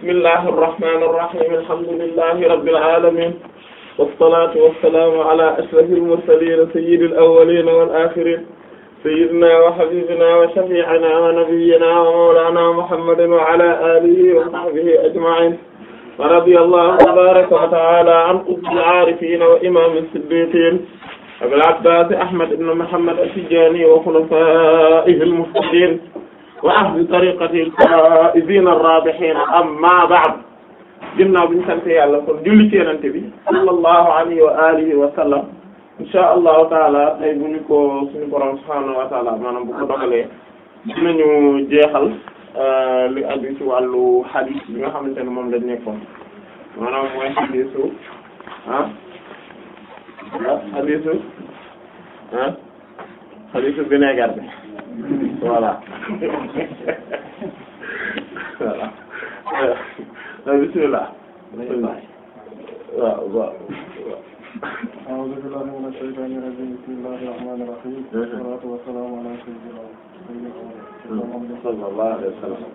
bismillahi irrahmani irrahim alhamdulillahi rabbil alamin wassalatu wassalamu ala ashrafil mursalin sayyidil awwalin wal akhirin sayyidina wa habibina wa shafi'ina wa nabiyyina wa mawlana muhammadin wa ala alihi wa sahbihi ajma'in wa radiyallahu tabaraka wa ta'ala an qutbil arifin wa imam as-siddiqin abil abbas ahmad ibn muhammad at-tijani wa khulafaihi al-muhtadin wa ahli tariqati al-faa'izin ar-raabihin amma ba'd ginnaaw bi ñu sant yàlla kon julli ci Yonent bi sallallahu alayhi wa alihi wa sallam insha allahu taala tey bu ñu ko suñu borom subhaanahu wa taala maanaam bu ko dogalee dinañu jeexal li aju ci wàllu hadith bi nga xamante ne moom lañ nekkoon maanaam mooy hadithu ah hadithu ah hadithu vinaigre bi voilà voilà bismillah waaw waaw أعوذ بالله من الشيطان الرجيم بسم الله الرحمن الرحيم والصلاة والسلام على سيدنا محمد sallallahu alayhi wa sallam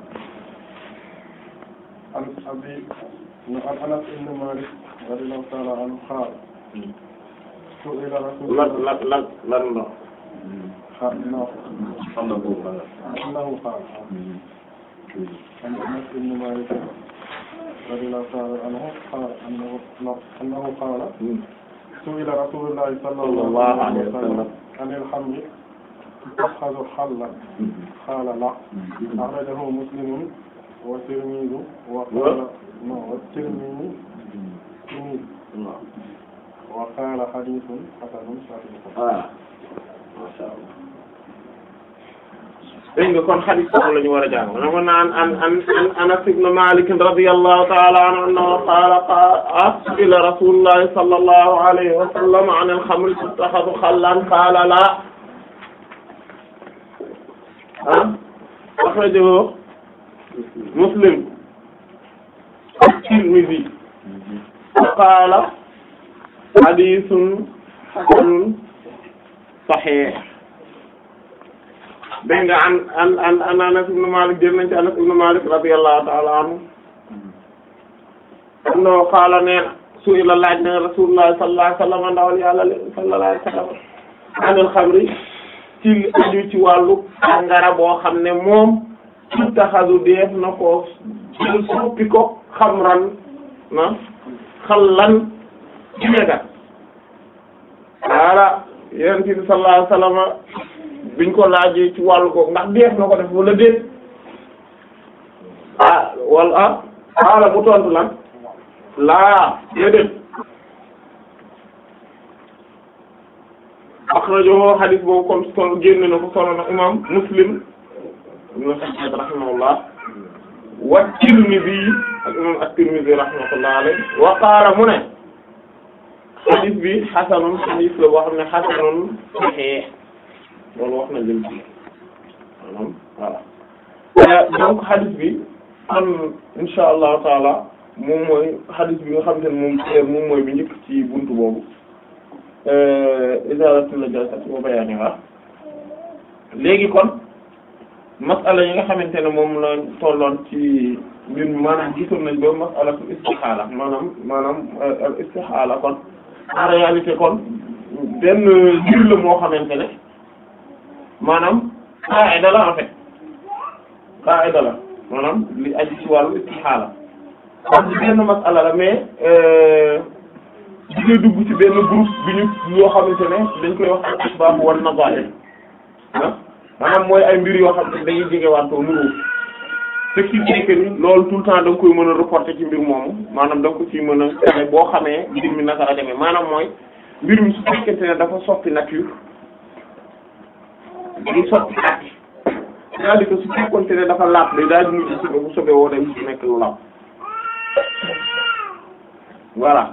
عن أبي عن أنس بن مالك رضي الله تعالى عنه قال سئل رسول lan الله lan lan lan la أنه أنه قال عن أنس بن مالك رضي الله تعالى عنه قال أنه أنه قال سئل رسول الله صلى الله عليه وسلم عن الخمر تتخذ حلا قال لا أخرجه مسلم والترمذي وقال no والترمذي وقال حديث حسن صحيح voilà masha Allah dégg nga kon hadith boobu la ñu war a jàng na ko naan an an an Anas ibn Malik radiyallahu ta'ala anhu annahu qaala qaala ila rasulillahi sallallahu alayhi wa sallam an al-khamri tuttakhadhu khallan qaala la ah akhrajahu Muslim Tirmidhi qaala hadithun hasanun sahih dégg nga an an an an Anas ibn Malik jël nañ ci Anas ibn Malik radiyallahu ta'ala anhu annahu qaala nee na su'ila laaj na Rasulullah sallallahu alayhi wa sallam ndawal yàlla sallallahu alayhi wa sallam anil xamri ci aju ci wàllu sàngara boo xam ne moom tuttaxadu def na ko jël soppi ko xamran na xallan ci negat waala yonent bi sallallahu alayhi wa sallam biñ ko laajee ci wàllu ko ndax def na ko def wala déet ah wala ah xaala bu tontu lan laa déedéet akhrajahu hadith boobu comme solo génne na ko solo na imam Muslim ibn Sa'id rahimahullah wa Tirmidhi ak imam at-Tirmidhi rahmatullah alayhi wa qaala mu ne hadith bi hasanun hadith la boo xam ne hasanun sahih loolu wax na jël ci maanaam voilà donc hadith bi kon insha allahu taala moom mooy hadith bi nga xamante ne moom moom mooy bi njëkk ci buntu boobu izalatul najasati wa bayaniha léegi kon masala yi nga xamante ne moom la tolloon ci mbir mi maanaam gisoon nañ ba masalatu istixaala maanaam maanaam al istixaala kon en réalité kon benn mbir la moo xamante ne maanaam qaida la en fait qaida la maanaam li aju ci wàllu istixaala parce que benn masala la mais di nga dugg ci benn groupe bi ñu yoo xamante ne dañ koy wax al asbab wan nazair ah maanaam mooy ay mbir yoo xam ne dañuy jege wantoo nuru ce qui fait que ni loolu tout le temps da nga koy mën a reporter ci mbir moomu maanaam da nga ko ci mën a xamee boo xamee mbir mi naka la demee maanaam mooy mbir mi su fekkente ne dafa soppi nature day soppi at c'est-à-dire que su fekkonte ne dafa laab day daal di mujj sobe bu sobe woo day mujj nekk lu laab voilà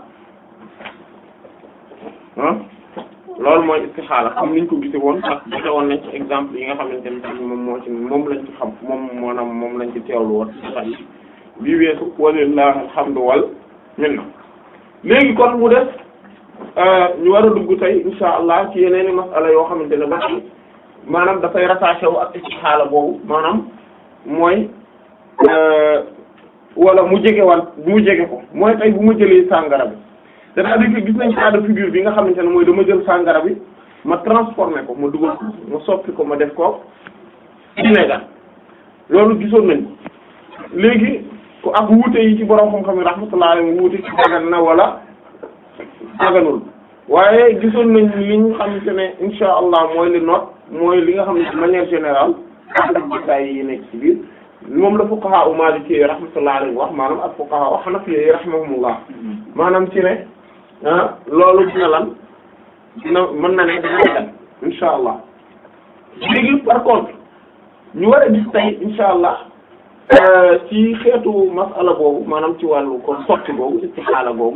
ah loolu mooy istixaala comme niñ ko gisee woon sax gise woon nañ ci exemple yi nga xamante ne tamit moom moo ci moom lañ ci xam moom maanaam moom lañ ci teewlu woon ci sax yi bii weesu walillahi alhamdu wal minna léegi kon mu def ñu war a dugg tey insha allah ci yeneeni masala yoo xamante ne ba ci maanaam dafay rattaché wu ak istixaala boobu maanaam mooy wala mu jege wan mu jege ko mooy tey bu ma jëlee sàngara bi c'est-à-dire que gis nañ cas de figure bi nga xamante ne mooy dama jël sàngara bi ma transformé ko ma dugal ko ma soppi ko ma def ko vinaigre loolu gisoon nañ léegi ku ak wuute yi ci borom xam-xam yi rahmatullah alayhi wuute ci dagan na wala daganul waaye gisoon nañ li ñu xamante ne insha allah mooy li noot mooy li nga xam ne de manière générale ak jitaay yi nekk ci biir moom la fuqaha u maliki yi rahmatullah alayhi wax maanaam ak fuqaha u hanafi yi rahimahumullah maanaam ci ne ah loolu dina lan dina mën na ne dina dagan insha allah léegi par contre ñu war a gis tey insha allah ci xeetu masala boobu maanaam ci wàllu kon sotti boobu istixaala boobu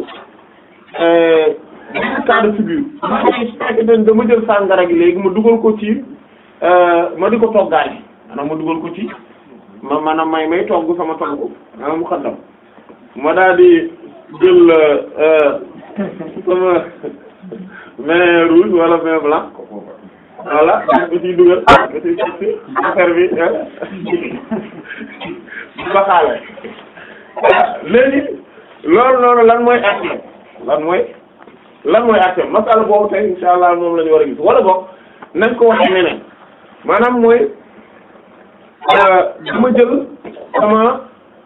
benn cas de figure ma dama jël sàngara gi léegi ma dugal ko ci ma di ko toggaale maanaam ma dugal ko ci ma maanaam may may togg sama togg maanaam mu xaddam ma daal di jël sama vin rouge wala vin blanc voilà ba ciy dugal ba ciy ci affaire bi ba xaale léegi loolu noonu lan mooy acte lan mooy lan mooy acte masala boobu tey insha allah moom la ñu war a gis wala boog nañ ko waxee neneen maanaam mooy dama jël sama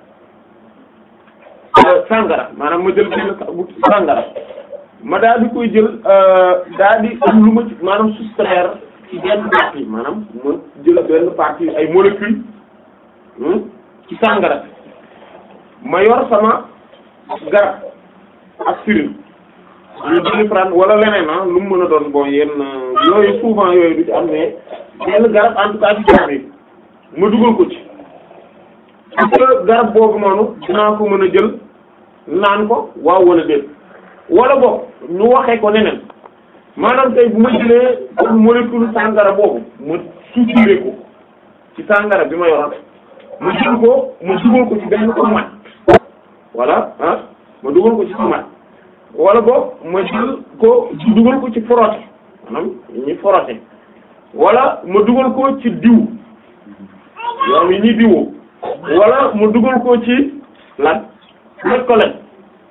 sàngara maanaam ma jël benn sàngara ma daal di koy jël daal di am lu ma ci maanaam soustraire ci benn partie maanaam ma jël benn partie ay molécules ci sàngara ma yor sama garab aspirine ñu doliprane wala leneen ah lu mu mën a doon bon yenn yooyu souvent yooyu du ci am ne benn garab en tout cas ci garab yi ma dugal ko ci parce que garab boobu noonu dinaa ko mën a jël naan ko waaw wala déet wala boog ñu waxee ko neneen maanaam tey bu ma jëlee comme molécule sàngara boobu ma suturé ko ci sàngara bi ma yoroon ma jël ko ma dugal ko ci benn tomate voilà ah ma dugal ko ci tomate wala boog ma jël ko dugal ko ci frotté maanaam ñi frotté wala ma dugal ko ci diw yow yi ñuy diwoo wala ma dugal ko ci lan laj ko len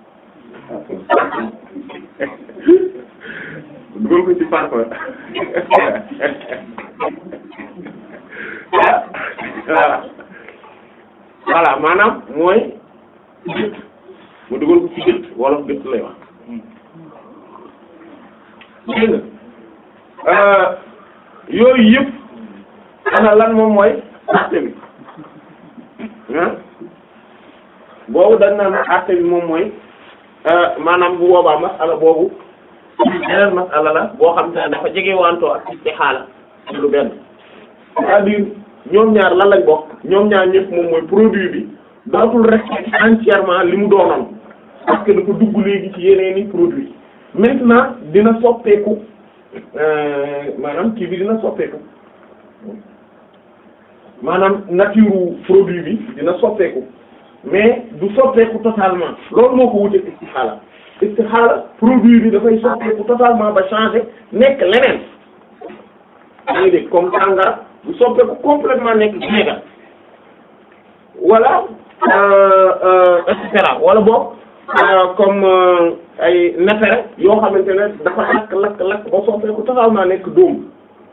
dugal ko ci parfum voilà voilà maanaam mooy gët ma dugal ko ci gët wala gët lay wax dégg nga yooyu yëpp ana lan moom mooy acte bi ah boobu dañ naan acte bi moom mooy maanaam bu boobaa masala boobu beneen masala la boo xam te ne dafa jege wantoo ak istixaala lu benn c'est-à-dire ñoom ñaar lan lañ bokk ñoom ñaar ñëpp moom mooy produit bi dootul rester entièrement li mu doonoon parce que dafa dugg léegi ci yeneeni produit maintenant dina soppeeku maanaam kii bi dina soppeeku maanaam nature produit bi dina soppeeku mais du soppeeku totalement loolu moo ko wuteeg istixaala istixaala produit bi dafay soppeeku totalement ba changer nekk leneen yaa ngi dégg comme sàngara du soppeeku complètement nekk vinaigre wala et cetera wala boog comme ay neefere yoo xamante ne dafa lakk lakk lakk ba soppeeku totalement nekk dóom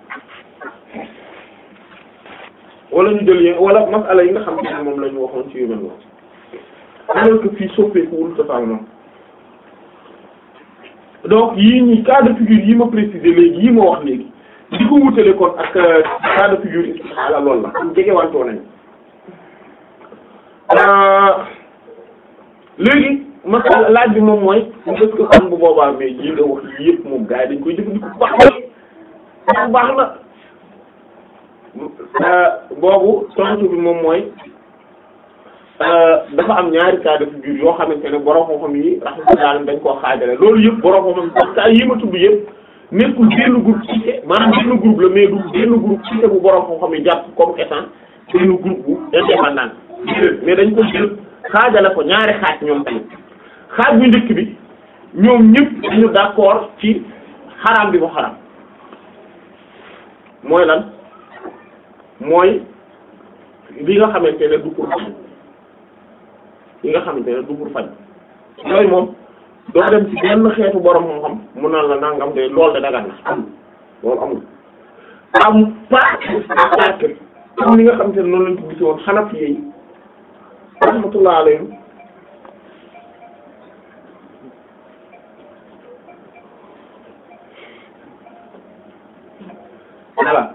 wala ñu jël yéen wala masala yi nga xam ne moom la ñu waxoon ci yu mel noonu alors que fii soppeekuwul totalement donc yii ñi cas de figure yi ma préciser léegi yi ma wax léegi di ko wutale kon ak cas de figure istixaala loolu la am jege wantoo nañ léegi masala laaj bi moom mooy est-ce que xam bu boobaa mais yi nga wax yi yëpp moom gars yi dañ koy jëfandikoo bu baax na baax na boobu tontu bi moom mooy dafa am ñaari cas de figure yoo xamante ne borom xam-xam yi rahmatullah dañ koo xaajale loolu yëpp borom xam-xam parce que yi ma tudd yëpp nekkul benn groupe cité maanaam benn groupe la mais du benn groupe cité bu borom xam-xam yi jàpp comme étant benn groupe bu indépendant mais dañ ko jël xaajale ko ñaari xaaj ñoom tamit xaaj bu njëkk bi ñoom ñëpp dañu d'accord ci xaraam bi mu xaraam mooy lan mooy li nga xamante ne du pour yi nga xamante ne du pour faj yooyu moom doo dem ci benn xeetu borom xam-xam mu naan la nangam de loolu de dagan na am loolu amul am pas parce que comme ni nga xamante ne noonu lañ ko gis woon Hanafi yi rahmatullah alayhim voilà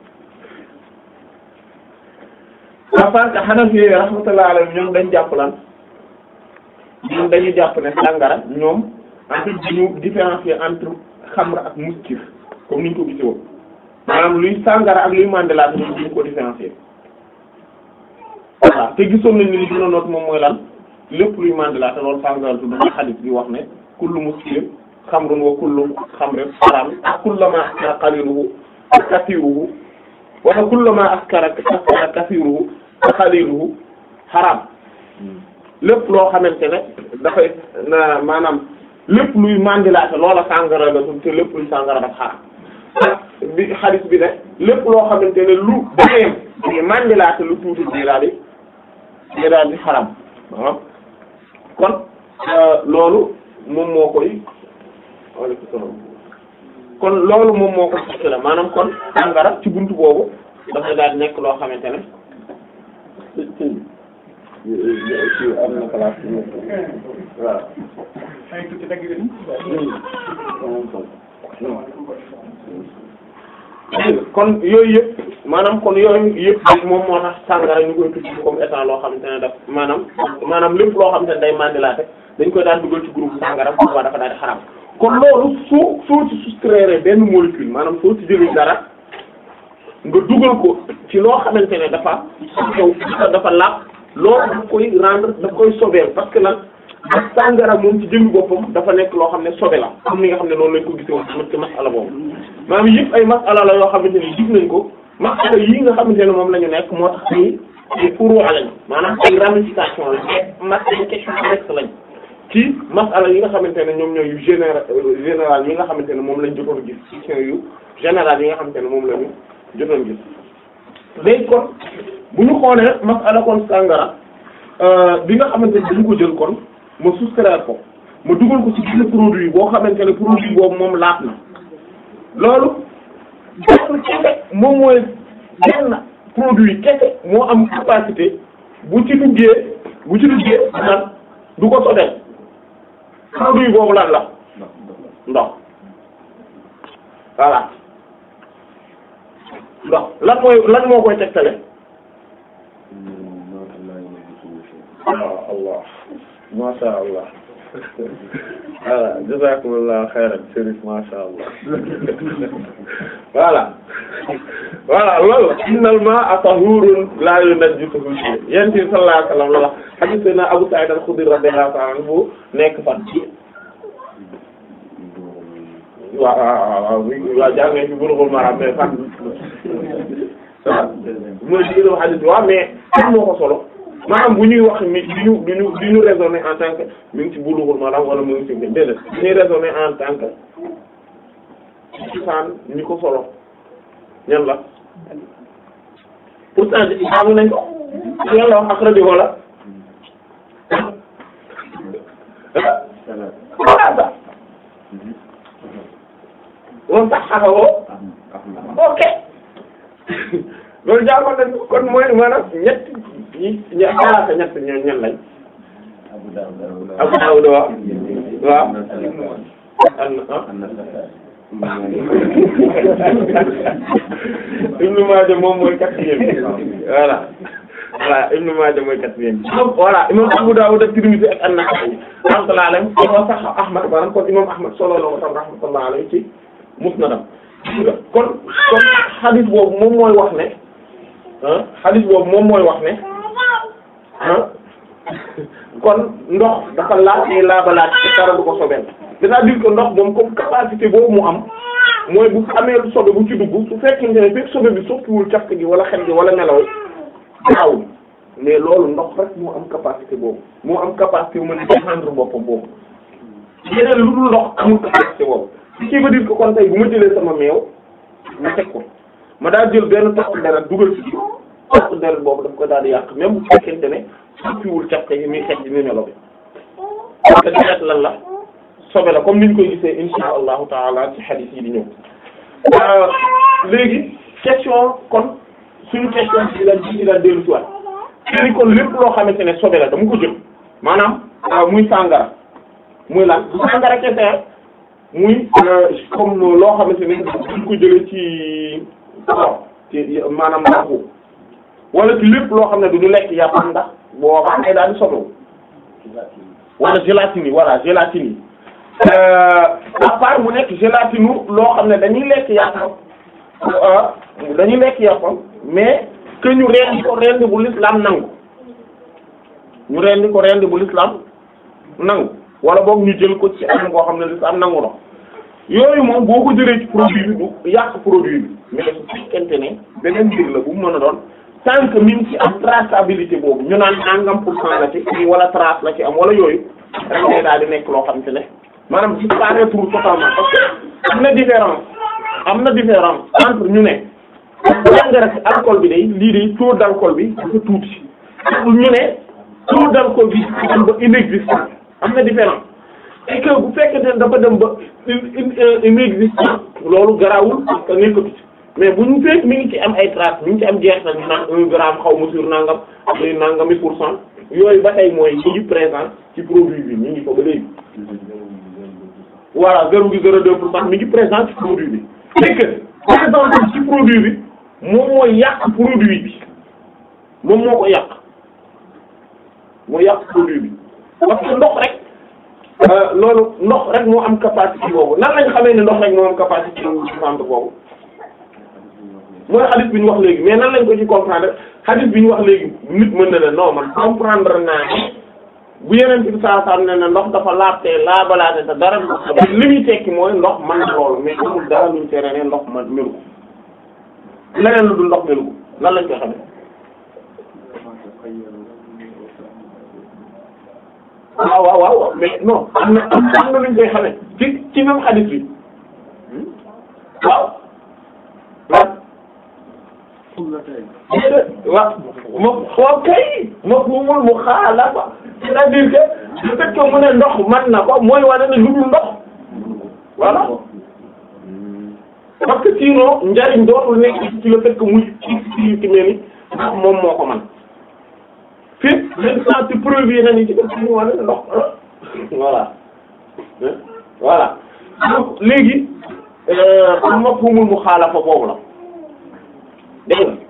à part que Hanafi yi rahmatullah alayhim ñoom dañ jàpp lan ñoom dañu jàpp ne sàngara ñoom en fait dañu différencier entre xamra ak muskir comme ni ñu ko gisee woon maanaam luy sàngara ak luy mandelaat ñoom duñu ko différencier voilà te gisoon nañ ni li gën a noot moom mooy lan lépp luy mandelaat loolu sàngara tudd na xadis bi wax ne kullu muskir xamrun wa kullu xamrin haram ak kullama askara qaliluhu kasiruhu wala kullama askara askara kasiruhu qaliluhu haram lépp loo xamante ne dafay na maanaam lépp luy mandilaate loola sàngara la te lépp luy sàngara daf xaram bi xadis bi ne lépp loo xamante ne lu bayeem di mandilaate lu tuuti di daal di di daal di xaram waaw kon loolu moom moo koy waaleykum salaam kon loolu moom moo ko fekk la maanaam kon sàngara ci buntu boobu dafay daal di nekk loo xamante ne ci am na place bi waaw kon yooyu yëpp maanaam kon yooyu yëpp moom moo tax sàngara ñu koy tudd comme état loo xamante ne daf maanaam maanaam lépp loo xamante ne day mandilaate dañ koy daan dugal ci groupe sàngara bu boobaa dafa daal di xaram kon loolu soo soo ci soustraire benn molécule maanaam soo ci jëlee dara nga dugal ko ci loo xamante ne dafa xew dafa làpp loolu daf koy rendre daf koy sobeel parce que lan sàngara moom ci jëmmi boppam dafa nekk loo xam ne sobe la comme ni nga xam ne noonu lañ ko gisee woon ci masala boobu maanaam yëpp ay masala la yoo xamante ne gis nañ ko masala yii nga xamante ne moom la ñu nekk moo tax ni ay furu lañ maanaam ay ramification la mas ay question annexe lañ ci masala yi nga xamante ne ñoom ñooy yu général général yi nga xamante ne moom lañ jotoon gis question yu général yi nga xamante ne moom la ñu jotoon gis léegi kon bu ñu xoolee masala kon sàngara bi nga xamante ne dañu ko jël kon ma soustraire ko ma dugal ko ci benn produit boo xamante ne produit boobu moom laat na loolu benn kese moom mooy benn produit kese moo am capacité bu ci duggee bu ci duggee nan du ko sobeel produit boobu lan la ndox voilà ndox lan mooy lan moo koy tegtale waaw allah masha allah voilà jazakumullahu khairan Chérif masha allah voilà voilà loolu innal ma'a tahurun la yunajjisuhu shay yonent bi sallallahu alayhi wasallam la wax hadith na Abu Sa'id al-Khudri radiyallahu ta'ala anhu nekk fan ci waaw waaw waaw waaw jàngee ci Bulughul Maram mais fan waaw mooy diir hadith waaw mais am moo ko solo maanaam bu ñuy wax ni du ñu du ñu du ñu raisonner en tant que mi ngi ci Bulughul Maram wala mu ngi ci déedéet ñuy raisonner en tant que ci fan ñi ko solo ñan la pourtant di xam nañ ko yàlla wax ak rajo wala voilà moom sax xaxawoo ok loolu jaaxal nañ ko kon mooy maanaam ñett ñi ña xalaata ñett ñoo ñan lañ Abu Dawud waaw waaw an Ibn Maaja moom mooy quatrième voilà voilà Ibn Maaja mooy quatrième voilà imam Abu Dawud ak Tirmidhi ak An-Nasa'i rahmatullahi alayhi dafa sax Ahmad maanaam kon imam Ahmad solo la ko tam rahmatullahi alayhi ci musnadam kon kon hadith boobu moom mooy wax ne ah hadith boobu moom mooy wax ne ah kon ndox dafa laaj ni laabalaat te dara du ko sobeel c'est-à-dire que ndox moom comme capacité boobu mu am mooy bu amee lu sobe bu ci dugg su fekkente ne fekk sobe bi soppiwul cafka gi wala xet gi wala nelaw gaawul mais loolu ndox rek moo am capacité boobu moo am capacité bu mën a défendre boppam boobu yeneen lu dul ndox amul capacité boobu ce qui veut dire que kon tey bu ma jëlee sama meew ma teg ko ma daal jël benn toq deret dugal ci biir toq deret boobu daf ko daal di yàq même bu fekkente ne soppiwul caf ka yi muy xeex di ni melo bi parce que deret lan la sobe la comme niñ koy gisee insha allahu taala ci hadith yi di ñëw léegi question kon suñu question bi la ci la dellu si waat léegi kon lépp loo xamante ne sobe la dama ko jël maanaam muy sàngara muy lan bu sàngara kese muy comme loo xamante ne duñ ko jëlee ci ci maanaam ndaxu wala ci lépp loo xam ne du ñu lekk yàpp ndax boo xam ne daal di sobewu wala gélatine yi voilà gélatine yi à part mu nekk gélatine loo xam ne dañuy lekk yàppam dañuy lekk yàppam mais que ñu rendi ko rendi bu l'islam nangu ñu rendi ko rendi bu l'islam nangu wala boog ñu jël ko ci anam koo xam ne l'islam nangu na yooyu moom boo ko jëlee ci produit bi du yàq produit bi mais su fekkente ne beneen mbir la bu mu mën a doon tant que mi ngi ci am traçabilité boobu ñu naan nangam pour cent la ci wala trace la ci am wala yooyu rek day daal di nekk loo xam te ne maanaam disparaître totalement parce que am na différence am na différence entre ñu ne sàngara ci alcool bi day lii day taux d'alcool bi dafa tuuti ñu ne taux d'alcool bi dem ba inexistant am na différence et que bu fekkente ne dafa dem ba inexistant loolu garaawul parce que nekkatu ci mais bu ñu fekk mi ngi ci am ay traces mi ngi ci am jeexital ñu naan un gramme xaw ma sur nangam muy nangami pour cent yooyu ba tey mooy ñu ngi présent ci produit bi ñu ngi ko ba léegi. voilà zéro gi zéro deux pour cent mi ngi présent ci produit bi. c'est que présent ci produit bi moom mooy yàq produit bi moom moo ko yàq moo yàq produit bi parce que ndox rek. loolu ndox rek moo am capacité boobu nan lañ xamee ne ndox rek moo am capacité vente boobu mooy hadith bi ñu wax léegi mais nan lañ ko ci comprendre hadith bi ñu wax léegi nit mën na ne non man comprendre naa ne bu yeneen bi saa saa ne ne ndox dafa laabtee laabalaate te dara li muy tekki mooy ndox man na loolu mais amul dara luñ tere ne ndox man melu ko leneen lu dul ndox melu ko nan lañ koy xamee waaw waaw waaw mais non am na am na luñ koy xamee ci ci même hadith bi waaw waaw waaw ma waaw kay ma mumul mu xaalafa c'est-à-dire que le fait que mu ne ndox man na ko mooy wane ne lu dul ndox voilà parce que sinon njariñ dootul nekk ci le fait que muy ci ci ci mel ni ndax moom moo ko man fii maintenant ci preuve yi nañu ci def ci wane ne ndox voilà voilà donc léegi mafhumul muxaalafa boobu la dégg nga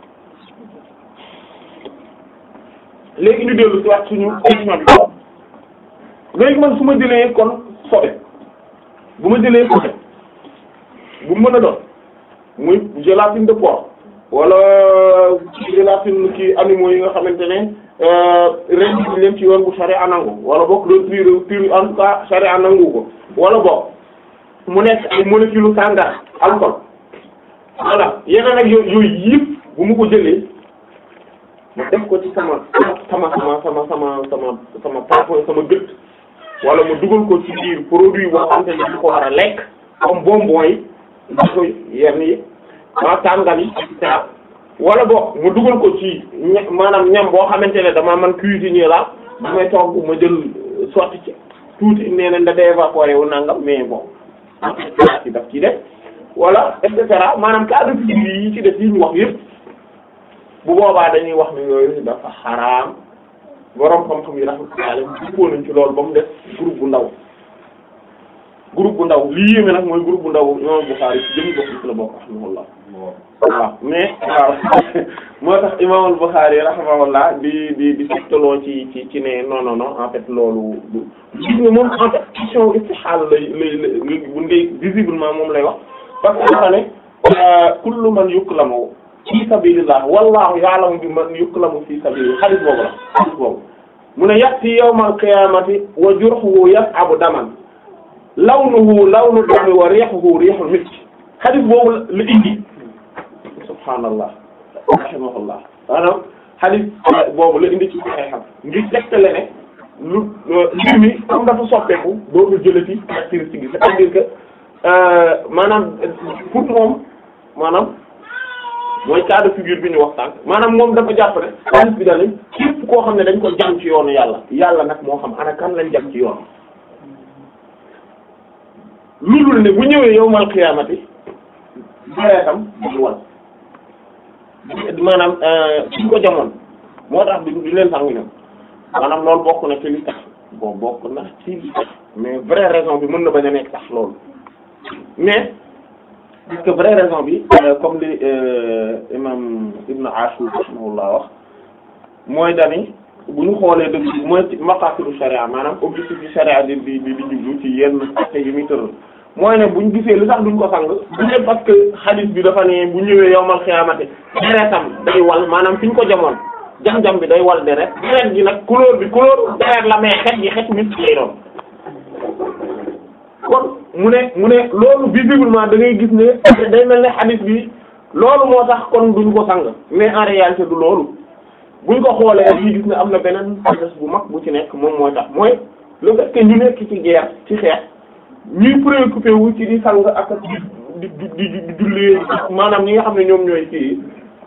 léegi ñu dellu ci wax suñu question bi léegi man su ma jëlee kon sobe bu ma jëlee sobe bu mën a doon muy gélatine de porc wala gélatine ki animaux yi nga xamante ne ren bi leen ci yoon bu sharia nangu wala bokk doon pur pur en tout cas sharia nangu ko wala bokk mu nekk ay molécule sàngara alcool voilà yeneen ak yooyu yooyu yëpp bu mu ko jëlee ma def ko ci sama sama sama sama sama sama sama parfum sama gët wala ma dugal ko ci biir produit boo xam ne dañ ko war a lekk comme bonbon yi da koy yenn yi ma tàngal yi et cetera wala boog ma dugal ko ci ña maanaam ñam boo xamante ne dama man cuisinier la bu may togg ma jël sotti ci tuuti nee na da évaporé wu nangam mais bon ci daf ci def wala et cetera maanaam cas de figure yi ci def yi ñu wax yëpp bu boobaa dañuy wax ni yooyu dafa xaraam borom xam-xam yi rahmatullahi alayhi dëppoo nañ ci loolu ba mu def groupe bu ndaw groupe bu ndaw lii yéeme nag mooy groupe bu ndaw imam Bukhari ci jëmi bokk ci la bokk rahimahullah waaw mais waaw moo tax imam Bukhari rahimahullah di di di sectaloo ci ci ci ne non non non en fait loolu du gis nga moom en fait question istihal lay lay lay bu ngay visiblement moom lay wax parce que dafa ne kullu man yuklamu fi sabilillah wallahu ya'lamu bi man yuklamu fi sabilillah xadis boobu la xadis boobu mu ne ya'ti yawmal qiyamati wa jurhuhu yas'abu daman lawnuhu lawnu dami wa rihuhu rihul misk xadis boobu la indi subhaanallah rahimahullah maanaam xadis boobu la indi ci xam ngir tegtale ne lu mbir mi comme dafa soppeeku dootul jëlati caractéristique yi c'est-à-dire que maanaam pour moom maanaam mooy cas de figure bi ñu wax sànq maanaam moom dafa jàpp ne hadith bi daal képp koo xam ne dañ ko jam ci yoonu yàlla yàlla nag moo xam ana kan lañ jam ci yoon lu dul ne bu ñëwee yowmal xiyaamati deretam du wal maanaam suñ ko jamoon moo tax du du leen sangu ñoom maanaam loolu bokk na ci li tax bon bokk na ci li tax mais vraie raison bi mën na bañ a nekk sax loolu mais parce que vraie raison bi comme li imam Ibn Ashur rahimahullah wax mooy dani bu ñu xoolee dëgg mooy ci maqasidu sharia maanaam objectif yi sharia di di di jublu ci yenn actes yi muy tëral mooy ne buñ gisee lu tax duñ ko sang du ne parce que hadith bi dafa ne bu ñëwee yowmal xiyaamati deretam day wal maanaam fi ñu ko jamoon jam-jam bi day wal deret deret gi nag couleur bi couleur deret la mais xet gi xet nit lay doon kon mu ne mu ne loolu visiblement da ngay gis ne day mel ne hadith bi loolu moo tax kon duñ ko sang mais en réalité du loolu buñ ko xoolee fii gis ne am na beneen sagesse bu mag bu ci nekk moom mooy tax mooy le fait que ñu nekk ci guerre ci xeex ñuy préoccupé wu ci di sang ak di di di di jullee maanaam ñi nga xam ne ñoom ñooy ci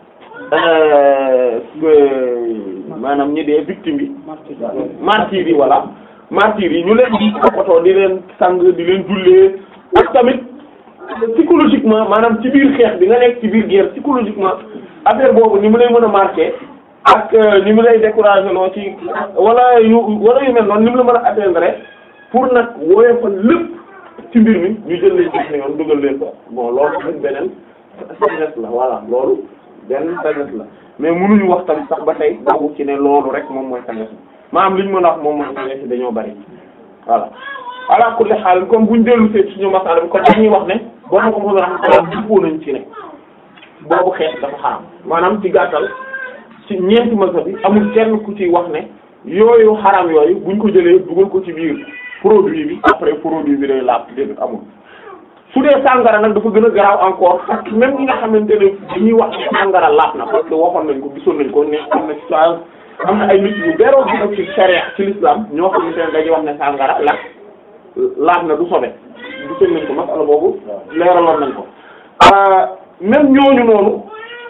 maanaam ñi dee victime yi martyrs yi voilà martyrs yi ñu leen di toppatoo di leen sang di leen jullee ak tamit psychologiquement maanaam ci biir xeex bi nga nekk ci biir guerre psychologiquement affaire boobu ni mu lay mën a marqué ak ni mu lay découragé loo ci wala yu wala yu mel noonu ni mu la mën a atteindre pour nag woyofal lépp ci mbir mi ñu jël leen gis ne yoon dugal leen ko bon loolu tamit beneen sagesse la voilà loolu benn sagesse la mais mënuñu wax tamit sax ba tey doogu ci ne loolu rek moom mooy sagesse maanaam li ñu mën a wax moom mooy sagesse dañoo bari voilà ala kulli xaal comme buñ dellu see suñu masala bi kon dañuy wax ne boo ma ko mën a xam dëppoo nañ ci ne boobu xeex dafa xaram maanaam ci gàttal ci ñeenti mazhab bi amul kenn ku ci wax ne yooyu xaram yooyu buñ ko jëlee dugal ko ci biir produit bi après produit bi day laab déedéet amul su dee sàngara nag dafa gën a garaaw encore parce que même ñi nga xamante ne dañuy wax ne sàngara laab na parce que waxoon nañ ko gisoon nañ ko ne am na ci am na ay nit yu beroo gi nag ci sharia ci l'islam ñoo xamante ne dañuy wax ne sàngara la laab na du sobe gisoon nañ ko masala boobu leeraloon nañ ko même ñooñu noonu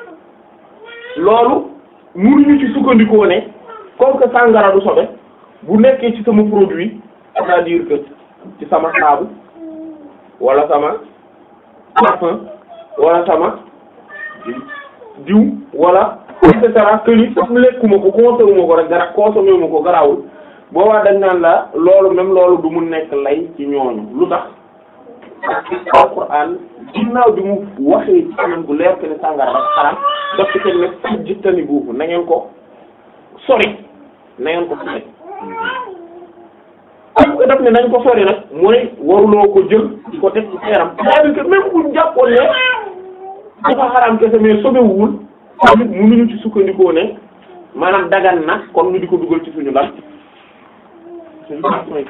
loolu mënuñu ci sukkandikoo ne comme que sàngara du sobe bu nekkee ci sama produit c'est-à-dire que ci sama saabu wala sama parfum wala sama diw wala et cetera que ni comme lekkuma ko consommé ma ko rek dara consommé ma ko garawul boobaa dañ naan la loolu même loolu du mu nekk lay ci ñooñu lu tax alquran ginnaaw bi mu waxee ci anam bu leer que ne sàngara rek xaram daf ci kenn ne fajjitani buufu na ngeen ko sori na ngeen ko sori am ko def ne nañ ko sori nag mooy waruloo ko jël di ko teg ci sa yaram c'est-à-dire que même buñ jàppoon ne dafa xaram kese mais sobewul tamit mënuñu ci sukkandikoo ne maanaam dagan na kon ñu di ko dugal ci suñu lan suñu parfum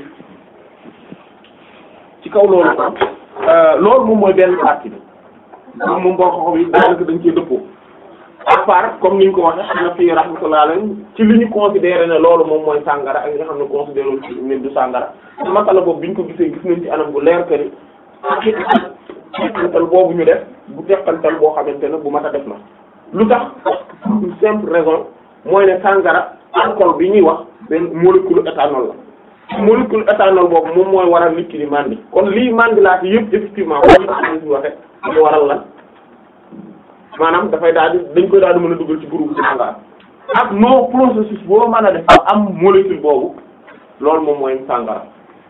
ci kaw loolu ko loolu moom mooy benn partie bi moom moom boo xoxo bi daanaka dañ cee dëppoo à part comme ni ñu ko waxee xam na fii rahmatullah alayhi ci li ñu considéré ne loolu moom mooy sàngara ak nga xam ne considéré wu ci ne du sàngara masala boobu bi ñu ko gisee gis nañ ci anam bu leer que ni teqantal boobu ñu def bu teqantal boo xamante ne bu mat a def na lu tax une simple raison mooy ne sàngara alcool bi ñuy wax benn molécule éthanol la molécule éthanol boobu moom mooy waral nit ki di mandi kon lii mandi laa ci yëpp effectivement comme ni ñu waxe ñu waral lan maanaam dafay daal di dañ koy daal di mën a dugal ci groupe sàngara ak no processus boo mën a def am molécule boobu loolu moom mooy sàngara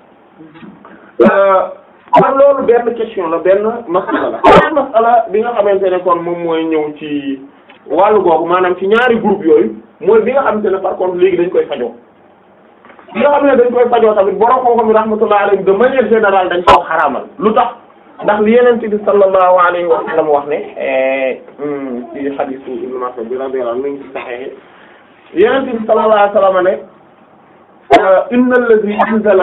kon loolu benn question la benn masala la benn masala bi nga xamante ne kon moom mooy ñëw ci wàllu googu maanaam ci ñaari groupe yooyu mooy bi nga xamante ne par contre léegi dañ koy fajoo bi nga xam ne dañ koy fajoo tamit borom xam-xam yi rahmatullah alayhi de manière générale dañ koo xaraamal lu tax ndax li yeneen bi sallallahu alayhi wa sallam wax ne ci hadiisu Ibn Mas'ud bi radiyallahu anhu mi ngi ci Sahih yeneen bi sallallahu alayhi wa sallam ne inna allazi anzala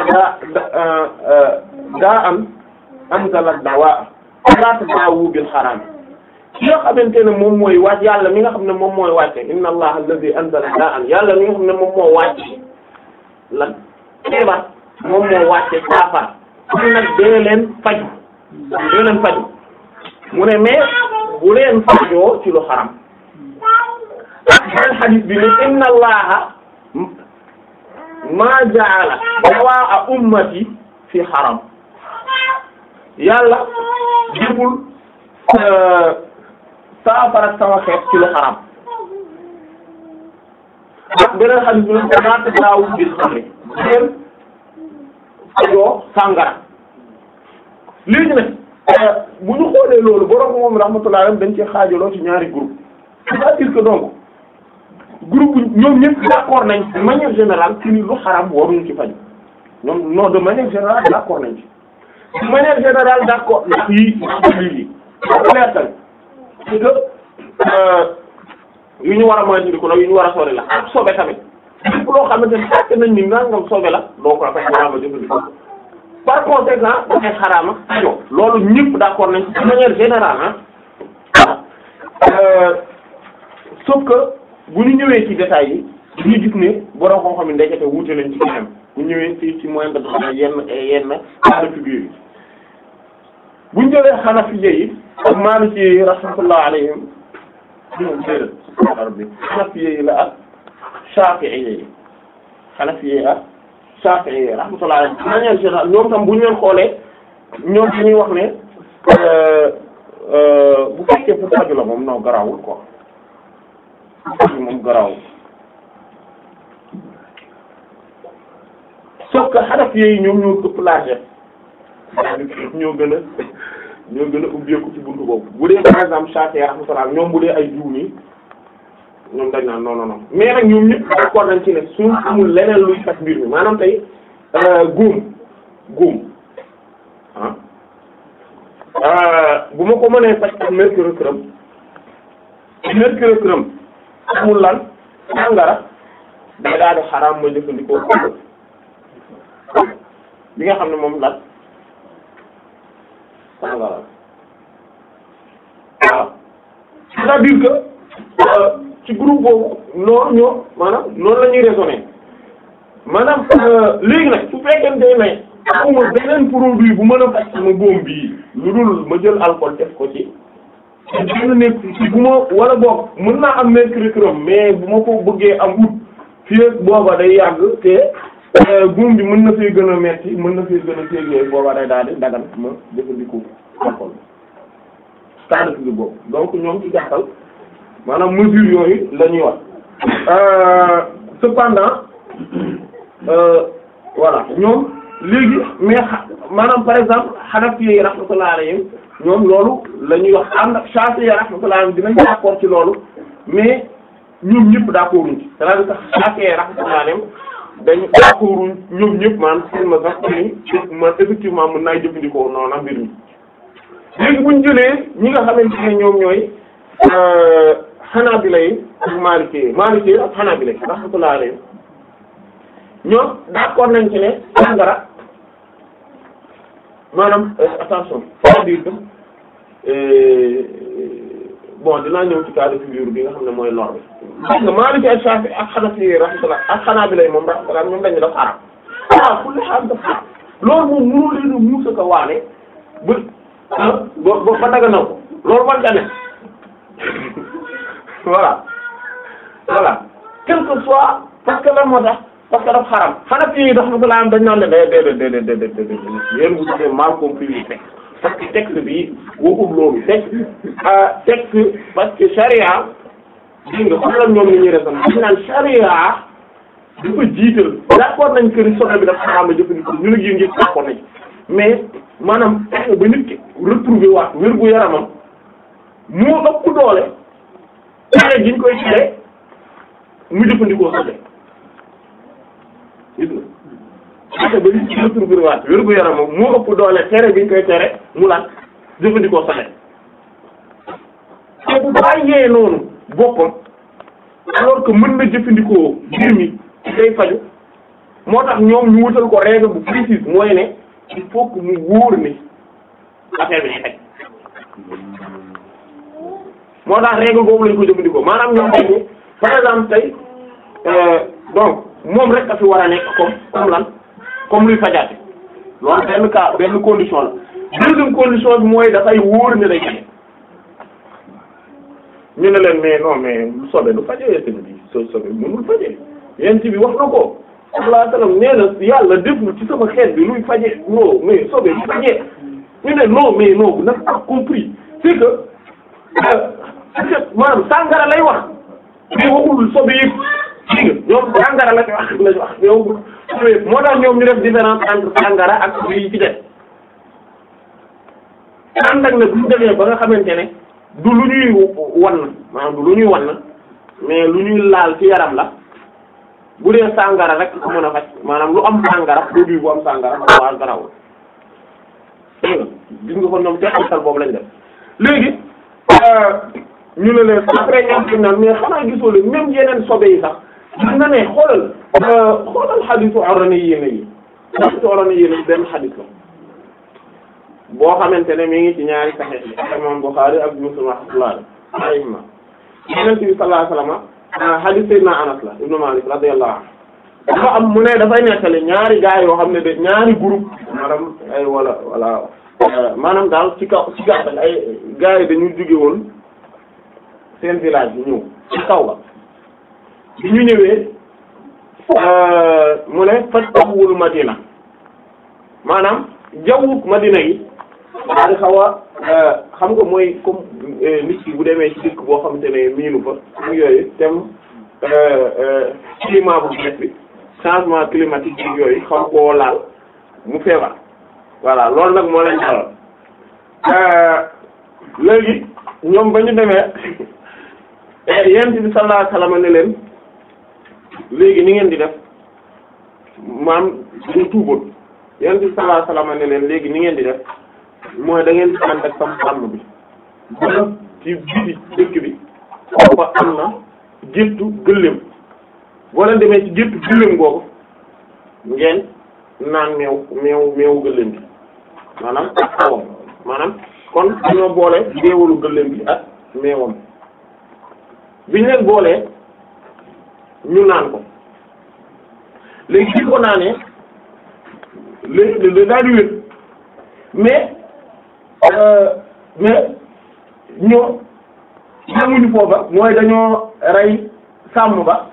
daa'an anzala dawaa fala tadaawu bil xaraam ki nga xamante ne moom mooy wàcc yàlla mi nga xam ne moom mooy wàcce inna allaha allazi anzala daa'an yàlla mi nga xam ne moom moo wàcce lan feebar moom moo wàcce saafara kon nag dee leen faju dee leen faju mu ne mais bu leen fajoo ci lu xaram ak beneen xadis bi ne inna allaha ma ja'ala dawaa ummati fi xaram yàlla jibul saafara sama xeet ci lu xaram ak beneen xadis bi ne naata daawul bil xamri leen fajoo sàngara léegi nag bu ñu xoolee loolu borom moom rahmatullah dañ ci xaajaloo ci ñaari groupe c'est-à-dire que donc groupe ñoom ñëpp d'accord nañ de manière générale ci ni lu xaram waruñu ci faj ñoom non de manière générale d'accord nañ ci de manière générale d'accord ndax yi ndax lii lii leer tamit parce que yu ñu war a moytandiku nag yu ñu war a sori la ak sobe tamit lépp loo xamante ne fekk nañ ni nangam sobe la doo ko fekk war a ma jëfandikoo par conséquent dafay xaraama ajo loolu ñëpp d'accord nañ de manière générale ah sauf que bu ñu ñëwee ci détails yi dañuy gis ne borom xam-xam yi ndekete wuute nañ ci kanam bu ñëwee ci ci moyen de yenn yenn cas de figure yi bu ñu jëlee Hanafiyya yi ak Maliki yi rahmatullah alayhim ñoom déedéet rabbi Hanafiyya yi la ak Shafi'iyya yi Hanafiyya yi ak Shafi'iyya yi rahmatullah alayhim de manière générale ñoom tam bu ñu leen xoolee ñoom dañuy wax ne bu fekkee pour faju la moom non garawul quoi faju moom garawul sauf que Hanafi yi ñoom ñoo ëpp largesse ñoo gën a ñoo gën a ubbeeku ci buntu boobu bu dee par exemple Shafi'i rahmatullah ñoom bu dee ay jiw nii ñoom dañ naan non non non mais nag ñoom ñëpp d'accord nañ ci ne suñ amul leneen luy faj mbir mi maanaam tey góom góom ah bu ma ko mënee faj ak mercurochrome mercurochrome amul lan sàngara day daal di xaraam ma jëfandikoo bi nga xam ne moom lan sàngara waaw c'est-à-dire que ci groupe boobu noonu ñoo maanaam noonu la ñuy raisonner maanaam léegi nag su fekkente ne amul beneen produit bu mën a faj sama góom bii lu dul ma jël alcool def ko ci te dina nekk ci bu ma wala boog mën naa am mercurochrome mais bu ma ko bëggee am ut fii ak booba day yàgg te góom bi mën na fee gën a metti mën na fee gën a téegee booba day daal di dagan ma jëfandikoo alcool stade bi boobu donc ñoom ci gàttal maanaam mesure yooyu la ñuy wax cependant voilà ñoom léegi mais maanaam par exemple Hanafi yi rahmatullah alayhim ñoom loolu la ñuy wax ànd ak Shafi'i rahmatullah alayhim dinañ d'accord ci loolu mais ñoom ñëpp d'accorduñ ci c'est-à-dire que Shafi'i rahmatullah alayhim dañu d'accorduñ ñoom ñëpp maanaam seen ma sax ni man effectivement mën naa jëfandikoo noonu mbir mi léegi buñ jëlee ñi nga xamante ne ñoom ñooy Hanabila yi ak Maliki yi Maliki yi ak Hanabila yi rahmatullah alayhim ñoom d'accord nañ ci ne sàngara maanaam attention c'est-à-dire que bon dinaa ñëw ci cas de figure bi nga xam ne mooy lor bi parce que Maliki ak Shafi ak Hanafi rahmatullah ak Hanabila yi moom rahmatullah ñoom dañu def xaram ah kulli xaal def xaram loolu moom mënoo leen a muusa ko waane ba ah ba ba daga na ko loolu man ca ne voilà voilà quel que soit parce que lan moo tax parce que daf xaram xanaa fii rahmatullah am dañ naan ne day day day day day day yéen vous avez mal compris le texte parce que texte bi waxul loolu texte texte parce que charia dégg nga xoolal ñoom ni ñuy raisonné dañ naan charia dafa jiital d'accord nañ que ni sobe bi dafa xaram a jëfandikoo ñu ne yéen ñëpp d'accord nañ mais maanaam fexe ba nit ki retrouver waat wér gu yaramam moo ëpp doole tere gi ñu koy tere mu jëfandikoo sobe gis nga fexe ba nit ki retrouver waat wér gu yaramam moo ëpp doole tere gi ñu koy tere mu lan jëfandikoo sobe te bu bàyyee noonu boppam alors que mën na jëfandikoo mbir mi day faju moo tax ñoom ñu wutal ko règle bu précise mooy ne il faut que mu wóor ni affaire bi day faj moo tax règle boobu lañ ko jëfandikoo maanaam ñoom dañ par exemple tey donc moom rek a fi war a nekk comme comme lan comme luy fajaate loolu benn cas benn condition la deuxième condition bi mooy dafay wóor ne day faj ñu ne leen mais non mais sobe du fajee sëñ bi so sobe mënul fajee yent bi wax na ko sallallahu alayhi wasallam nee na yàlla deful ci sama xeet bi luy fajee non mais sobe du fajee ñu ne non mais non vous n'avez pas compris c'est que maanaam sàngara lay wax mais waxul sobe yëpp dégg nga ñoom sàngara la wax lañ wax yow moo tax ñoom ñu def différence entre sàngara ak yi ci def ànd ak ne bu ñu demee ba nga xamante ne du lu ñuy wan maanaam du lu ñuy wan mais lu ñuy laal ci yaram la bu dee sàngara rek ko mën a faj maanaam lu am sàngara produit bu am sàngara waa garawul dégg nga gis nga ko ñoom teqantal boobu lañ def léegi ñu ne leen après ñoom fi naan mais xanaa gisoo leen même yeneen sobe yi sax gis na ne xoolal xoolal xadisu orani yéene yi xadisu orani yéene yi benn xadis la boo xamante ne mi ngi ci ñaari saxiix yi imam Bukhari ak Muslim rahmatullah alayhima Yonent bi sallallahu alayhi wa sallam xadis Sayyidina Anas la ibnu Malik radiyallahu anhu dafa am mu ne dafay nettali ñaari gaay yoo xam ne de ñaari groupe maanaam ay wala wala maanaam daal ci kaw ci gàttal ay gaay yi dañu jóge woon seen village bi ñëw ci kaw ba bi ñu ñëwee mu ne fattahul Madina maanaam jawwuk Madina yi daa di xaw a xam nga mooy comme nit ki bu demee ci dëkk boo xamante ne miinu fa ak yooyu tem climat bu bees bi changement climatique bi yooyu xam koo laal mu feebar voilà loolu nag moo leen dalal léegi ñoom ba ñu demee yent bi sallallahu alayhi wasallam ne leen léegi ni ngeen di def maam ñu tuuboon yent bi sallallahu alayhi wasallam ne leen léegi ni ngeen di def mooy da ngeen di ànd ak sam sàmm bi ba ci biti dëkk bi ba am na géttu gëléem boo leen demee ci géttu gëléem googu ngeen naan meew meew meewu gëléem bi maanaam ak xawam maanaam kon dañoo boole deewalu gëléem bi ak meewam biñ leen boolee ñu naan ko léegi bi ko naanee léegi da daal di wér mais mais ñoo ñamuñu foofa mooy dañoo rey sàmm ba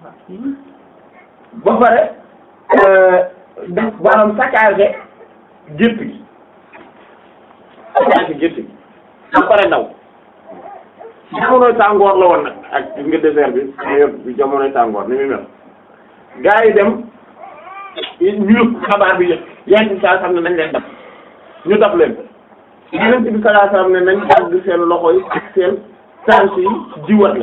ba pare def maanaam saccagé gétt gi saccagé gétt gi ba pare daw jamonoy tàngoor la woon nag ak gis nga désert bi période bi jamonoy tàngoor ni muy mel gaa yi dem ñu yëpp xabaar bi yëpp yaa ngi saa xam ne nañ leen dab ñu dab leen yeneen bi sallallahu alayhi wasallam ne nañ dagg seen loxo yi ak seen tànk yi jiwat la